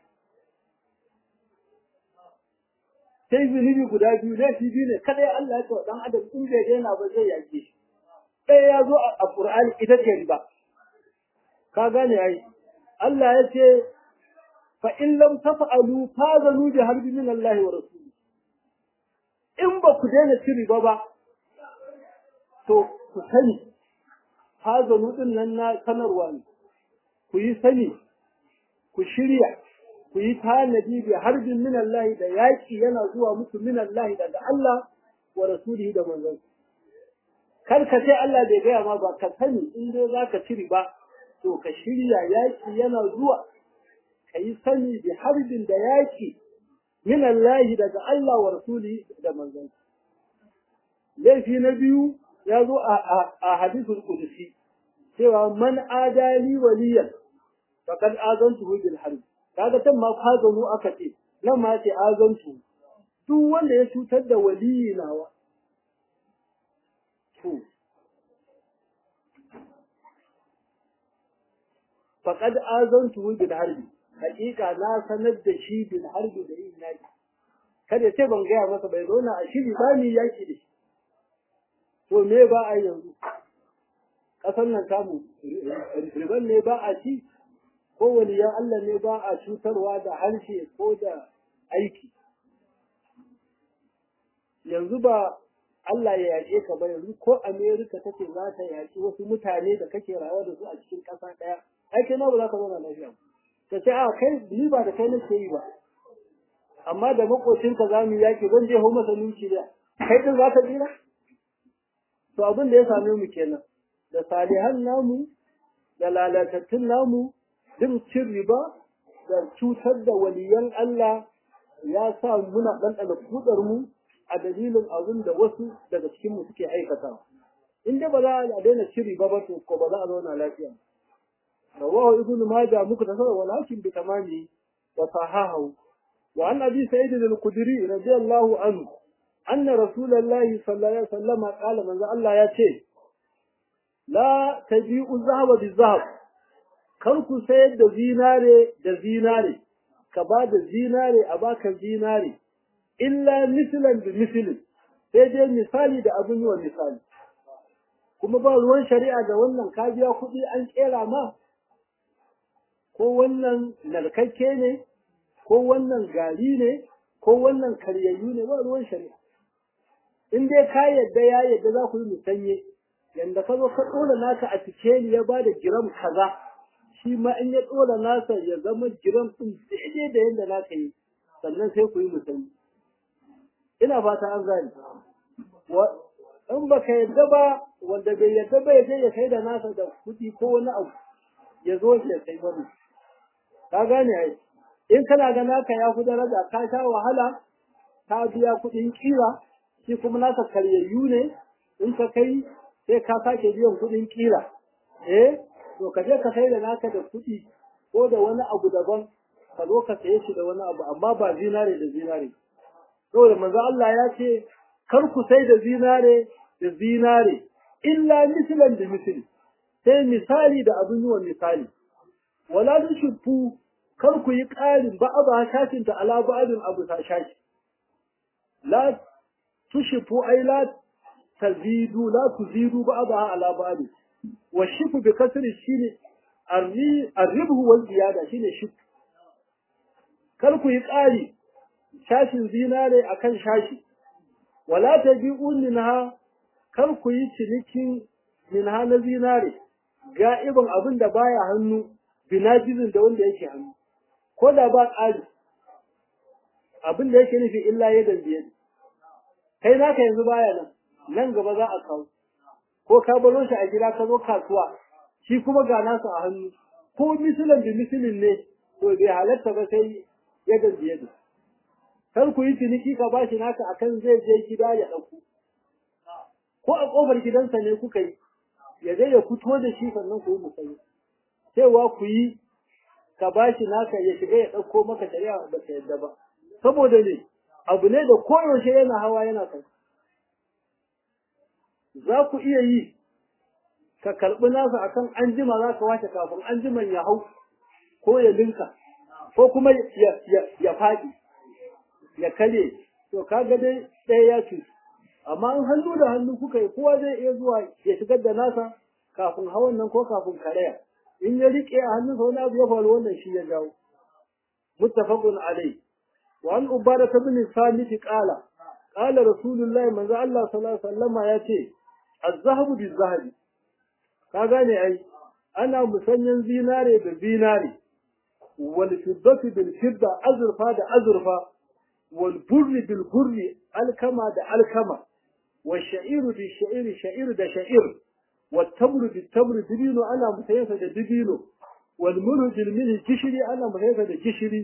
sai zunubi guda biyu laifi biyu ne kada ya Allah ya ce wa dan adam in bai daina ba zai yake shi ɗaya ya zo a Qur'ani ita ce riba ka gane ai Allah ya ce fa in lam taf'alu fazanu bi harbi min Allah wa rasuli in ba ku daina ci riba ba to ku sani fazanu din nan na sanarwa ne ku yi sani ku shirya ku yi tanadi bi harbin min Allah da yaki yana zuwa muku min Allah daga Allah wa rasulihi da manzon kar ka ce Allah bai gaya ma ba ka sani in dai zaka ci riba to ka shirya yaki yana zuwa ka yi sani bi harbin da yaki min Allah daga Allah wa rasulihi da manzon laifi na biyu ya zo a hadisul qudsi cewa man adali waliyan faqad azantuhu bil harb kaga tan ma fazanu aka ce nan ma ce azantu duk wanda ya cutar da waliyi nawa to faqad azantuhu bil harb hakika na sanar da shi bil harb da yin yaki kada ce ban gaya masa bai zauna a shiri ba ni yaki da shi to me ba a yanzu ƙasar nan tamu riban ne ba a ci ko waliyan Allah ne ba a cutarwa da harshe ko da aiki yanzu ba Allah ya yaƙe ka ba yanzu ko Amerika take za ta yaƙi wasu mutane da kake rayuwa da su a cikin ƙasa ɗaya ai kai ma ba za ka zauna lafiya ka ce a kai ni ba da kai nake yi ba amma da makocinka za mu yaƙi zan je hau masa nukiliya kai din za ka jira to abin da ya same mu kenan da salihan namu da lalatattun namu din cin riba da cutar da waliyan Allah ya sa muna ɗanɗana kudar mu a dalilin abin da wasu daga cikin mu suke aikata in dai ba za a daina cin riba ba to ko ba za a zauna lafiya rawahu ibnu majah muka tasawwa walakin bi tamami wa sahahu wa an abi sa'id al-khudri radiyallahu anhu أن رسول الله صلى الله عليه وسلم قال من الله ياتي لا تبيع الذهب بالذهب كركو سيد da zinare da zinare ka ba da zinare a baka zinare illa mislan bi mislin sai dai misali da abin yi wa misali kuma ba ruwan shari'a da wannan ka biya kuɗi an kera ma ko wannan narkakke ne ko wannan gari ne ko wannan karyayyu ne ba ruwan shari'a in dai ka yadda ya yadda za ku yi musanye yanda ka zo ka ɗora naka a cikeli ya ba da giram kaza shi ma in ya ɗora nasa ya zama giram ɗin daidai da yadda naka yi sannan sai ku yi musanye ina fata an gane in ba ka yadda ba wanda bai yadda ba ya je ya kai da nasa da kuɗi ko wani abu ya zo ya kai wani ka gane ai in kana ga naka ya fi daraja ka sha wahala ka biya kuɗin kira shi kuma naka karyayyu ne in ka kai sai ka sake biyan kuɗin kira eh to ka je ka sai da naka da kuɗi ko da wani abu daban ka zo ka saye shi da wani abu amma ba zinare da zinare saboda manzo Allah ya ce kar ku sai da zinare da zinare illa mislan da misli sai misali da abin yiwa misali wala tushfu kar ku yi ƙarin ba ba shashin ta ala ba'din abu ta shashi la tushfu ay la tazidu la tuzidu ba ba ala ba'din wa shifu bi kasri shine arribhu wal ziyada shine shifu kar ku yi ƙari shashin zinare akan shashi wala tabi'un minha kar ku yi cinikin minha na zinare ga'iban abin da baya hannu binajizin da wanda yake hannu ko da ba ƙari abin da yake nufi illa ya dambiye kai naka yanzu baya nan nan gaba za a kawo ko ka baro shi a gida ka zo kasuwa shi kuma ga nasa a hannu ko misilin da misilin ne to bai halatta ba sai ya dambiye da kar ku yi ciniki ka bashi naka akan zai je gida ya ɗauko ko a ƙofar gidansa ne kuka yi ya zai ya fito da shi sannan ku yi musayi cewa ku yi ka bashi naka ya shiga ya ɗauko maka shari'a ba ta yadda ba saboda ne abu ne da koyaushe yana hawa yana kai za ku iya yi ka karɓi nasa akan an jima za ka wace kafin an jiman ya hau ko ya linka ko kuma ya faɗi ya kare to kaga dai ɗaya ya ce amma in hannu da hannu kuka yi kowa zai iya zuwa ya shigar da nasa kafin hawan nan ko kafin karaya in ya rike a hannunsa wani abu ya faru wannan shi ya jawo muttafaqun alai wa an ubada ibn samit qala qala rasulullah manzo Allah sallallahu alaihi wasallam ya ce az-zahabu biz-zahabi ka gane ai ana musanyan zinare da zinare wal fiddatu bil fidda azurfa da azurfa wal burri bil burri alkama da alkama والشعير بالشعير شعير ده شعير والتمر بالتمر دبينو أنا مسيسة ده دبينو والملح بالملح جشري أنا مسيسة ده جشري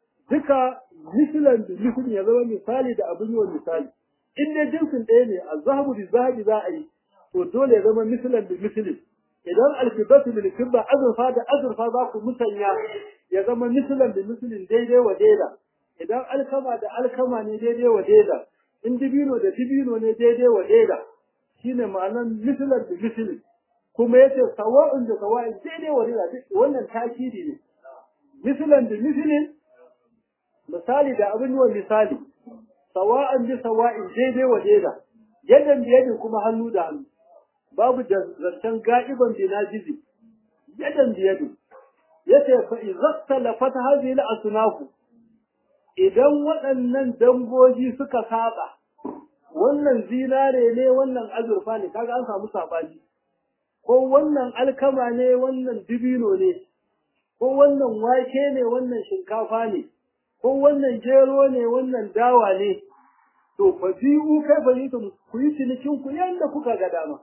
ذكا مثلا مثل يزوى مثالي ده أبني والمثالي إن جنس الأيني الذهب بالذهب ذا أي ودول يزوى مثلا بمثل idan alkibatu bil kibba azurfa da azurfa za ku musanya ya zama mislan da mislin daidai wa daida idan alkama da alkama ne daidai wa daida in dibino da dibino ne daidai wa daida shine ma'anan mislan da mislin kuma yace sawa'un da sawa'in daidai wa daida wannan takidi ne mislan da mislin misali da abin wa misali sawa'an bi sawa'in daidai wa daida yadan biyadin kuma hannu da hannu babu zancen ga'iban binajizi yadan biyadin yace fa izasta lafat hadhihi al-asnaf idan waɗannan dangoji suka saba wannan zinare ne wannan azurfa ne kaga an samu sabani ko wannan alkama ne wannan dibino ne ko wannan wake ne wannan shinkafa ne ko wannan gero ne wannan dawa ne to fa bi'u kai fa yi ku yi cinikin ku yanda kuka ga dama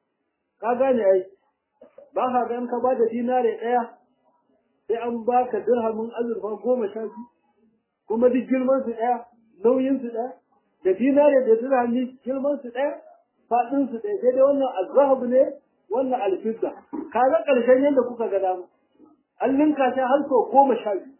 ka gane ai ba ka gan ka ba da dinare ɗaya sai an baka dirhamin azurfa goma sha biyu kuma duk girman su ɗaya nauyin su ɗaya da dinare da dirhami girman su ɗaya faɗin su ɗaya sai dai wannan azhab ne wannan alfidda ka ga ƙarshen yadda kuka ga dama an linka shi har sau goma sha biyu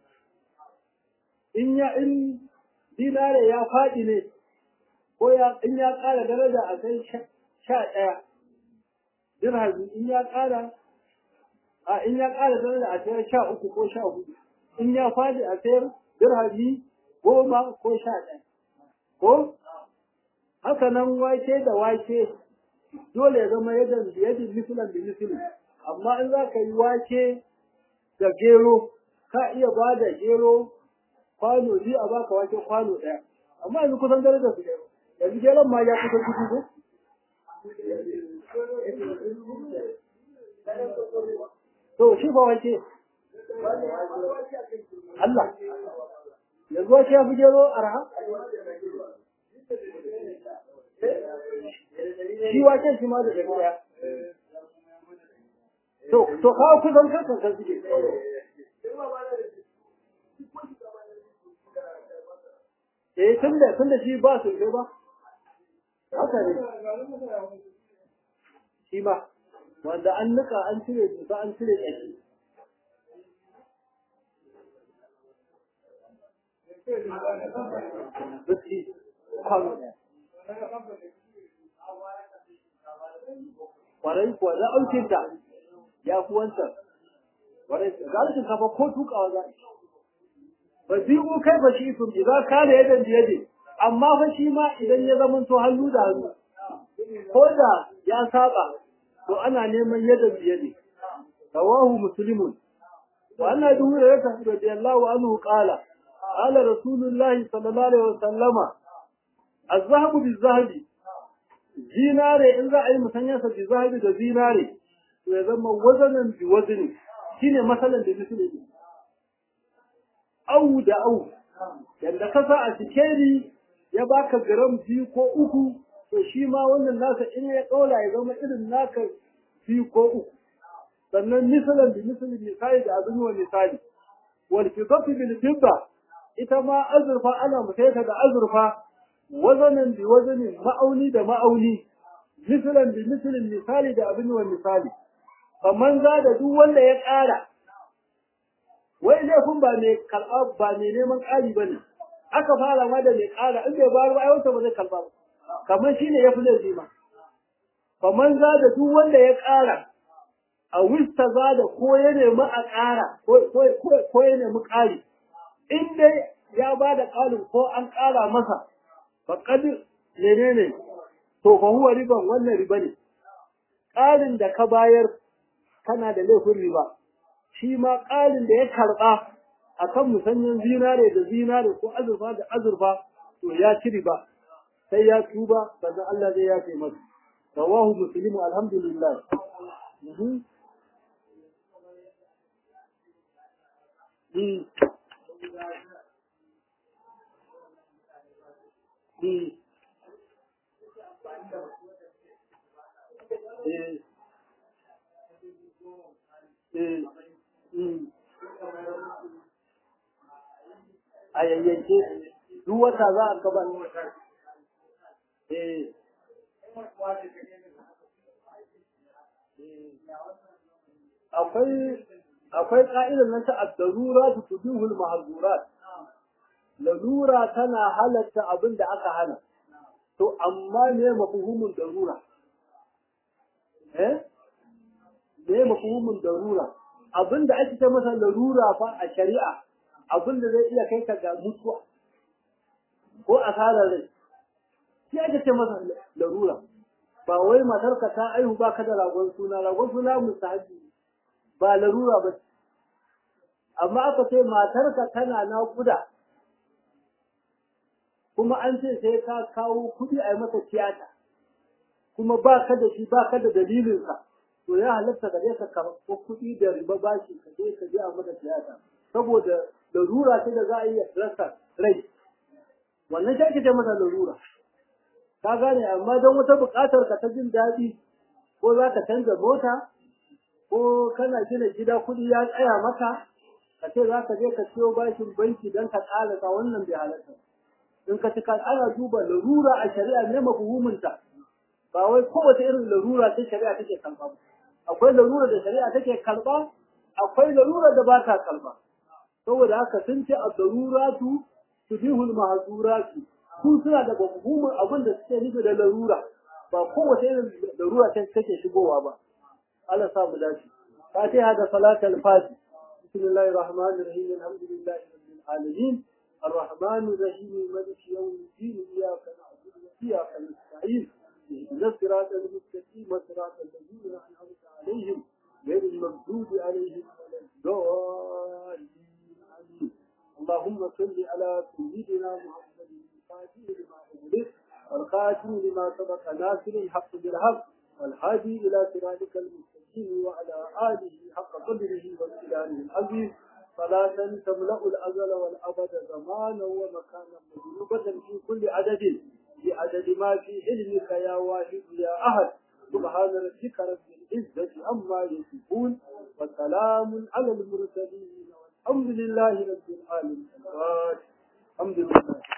in ya in dinare ya faɗi ne ko ya in ya ƙara daraja a kai sha ɗaya dirhami in ya ƙara a in ya ƙara daraja a sayar sha uku ko sha hudu in ya faɗi a sayar dirhami goma ko sha ɗaya ko haka nan wake da wake dole ya zama yadda yadda misilan da misilin amma in za ka yi wake da gero ka iya ba da gero kwano biyu a baka wake kwano ɗaya amma yanzu kusan darajar su ɗaya yanzu geron ma ya kusa dubu ko to shi ba wake Allah yanzu wace ya fi gero arha shi wace shi ma da ɗari ɗaya to to kawo kusan kankan kan suke eh tun da tun da shi ba su ba haka ne shi ma wanda an nika an cire dusa an cire ƙashi biski kwano ɗaya kwarai kuwa za aukinta ya fi wancan kwarai ga shinkafa ko tukawa za ba biyu kai ba shi sun idan ka da yadda biyade amma fa shi ma idan ya zama to hannu da hannu ko da ya saba to ana neman yadda biyade rawahu muslimun wa anna bi hurairah radiyallahu anhu qala qala rasulullahi sallallahu alaihi wasallama az-zahabu biz-zahabi zinare in za a yi musanyarsa bi-zahabi da zinare to ya zama wazanan bi wazini shine masalan da musulmi au da au yanda ka sa a sikeri ya baka gram biyu ko uku to shi ma wannan naka in ya ɗaula ya zama irin naka biyu ko uku sannan misalan bi misalin misali da abin wa misali wal fidatu bil fidda ita ma azurfa ana mutaita da azurfa wazanan bi wazanin ma'auni da ma'auni misalan bi misalin misali da abin wa misali kamar za da duk wanda ya ƙara wai laifin ba mai karɓa ba mai neman ƙari ba ne aka fara ma da mai ƙara in bai bayar ba ai wata ba zai karɓa ba kamar shi ne ya fi laifi ma kamar za da duk wanda ya ƙara a wista za da ko ya nemi a ƙara ko ya nemi ƙari in dai ya ba da ƙarin ko an ƙara masa faƙad menene to fa huwa riban wannan riba ne ƙarin da ka bayar kana da laifin riba shi ma ƙarin da ya karɓa a kan musanyen zinare da zinare ko azurfa da azurfa to ya ci riba sai ya tuba sannan Allah zai ya ce masa rawahu muslimu alhamdulillah Eh. Eh. a yayyanke duk wata za a kaba akwai akwai ka'idar nan ta ad-darura tudihul mahzurat lalura tana halatta abin da aka hana to amma ne mafhumin darura eh ne mafhumin darura abin da ake ce masa larura fa a shari'a abin da zai iya kai ka ga mutuwa ko asarar rai shi ake ce masa larura ba wai matarka ta aihu ba ka da ragon suna ragon suna mustahabi ba larura ba amma aka ce matarka tana naƙuda kuma an ce sai ka kawo kuɗi a yi masa tiyata kuma ba ka da shi ba ka da dalilinsa to ya halatta ka je ka karɓo kuɗi da riba bashi ka je ka je a mata tiyata saboda larura ce da za a iya rasa rai wannan shi ake ce masa larura ka gane amma don wata buƙatar ka ta jin daɗi ko za ka canza mota ko kana gina gida kuɗi ya tsaya maka ka ce za ka je ka siyo bashin banki don ka ƙalasa wannan bai halatta in ka cika ana duba larura a shari'a ne mafuhuminta ba wai kowace irin larura ce shari'a take kalba ba akwai larura da shari'a take kalba akwai larura da ba ta kalba saboda haka sun ce a daruratu tudihul mahzuratu su suna da mafhumin abin da suke nufi da larura ba kowace irin larura ce take shigowa ba Allah sa mu dace fatiha da salatul fati bismillahir rahmanir rahim alhamdulillahi rabbil alamin الرحمن الرحيم مالك يوم الدين إياك نعبد وإياك نستعين اهدنا الصراط المستقيم صراط الذين أنعمت عليهم غير المغضوب عليهم ولا الضالين آمين اللهم صل على سيدنا محمد الفاتح لما أغلق والخاتم لما سبق ناصر الحق بالحق والهادي إلى صراطك المستقيم وعلى آله حق قدره وامتدانه العظيم صلاة تملأ الأزل والأبد زمانا ومكانا مجنوبة في كل عدد بعدد ما في علمك يا واحد يا أحد سبحان ربك رب العزة عما يصفون وسلام على المرسلين والحمد لله رب العالمين الحمد لله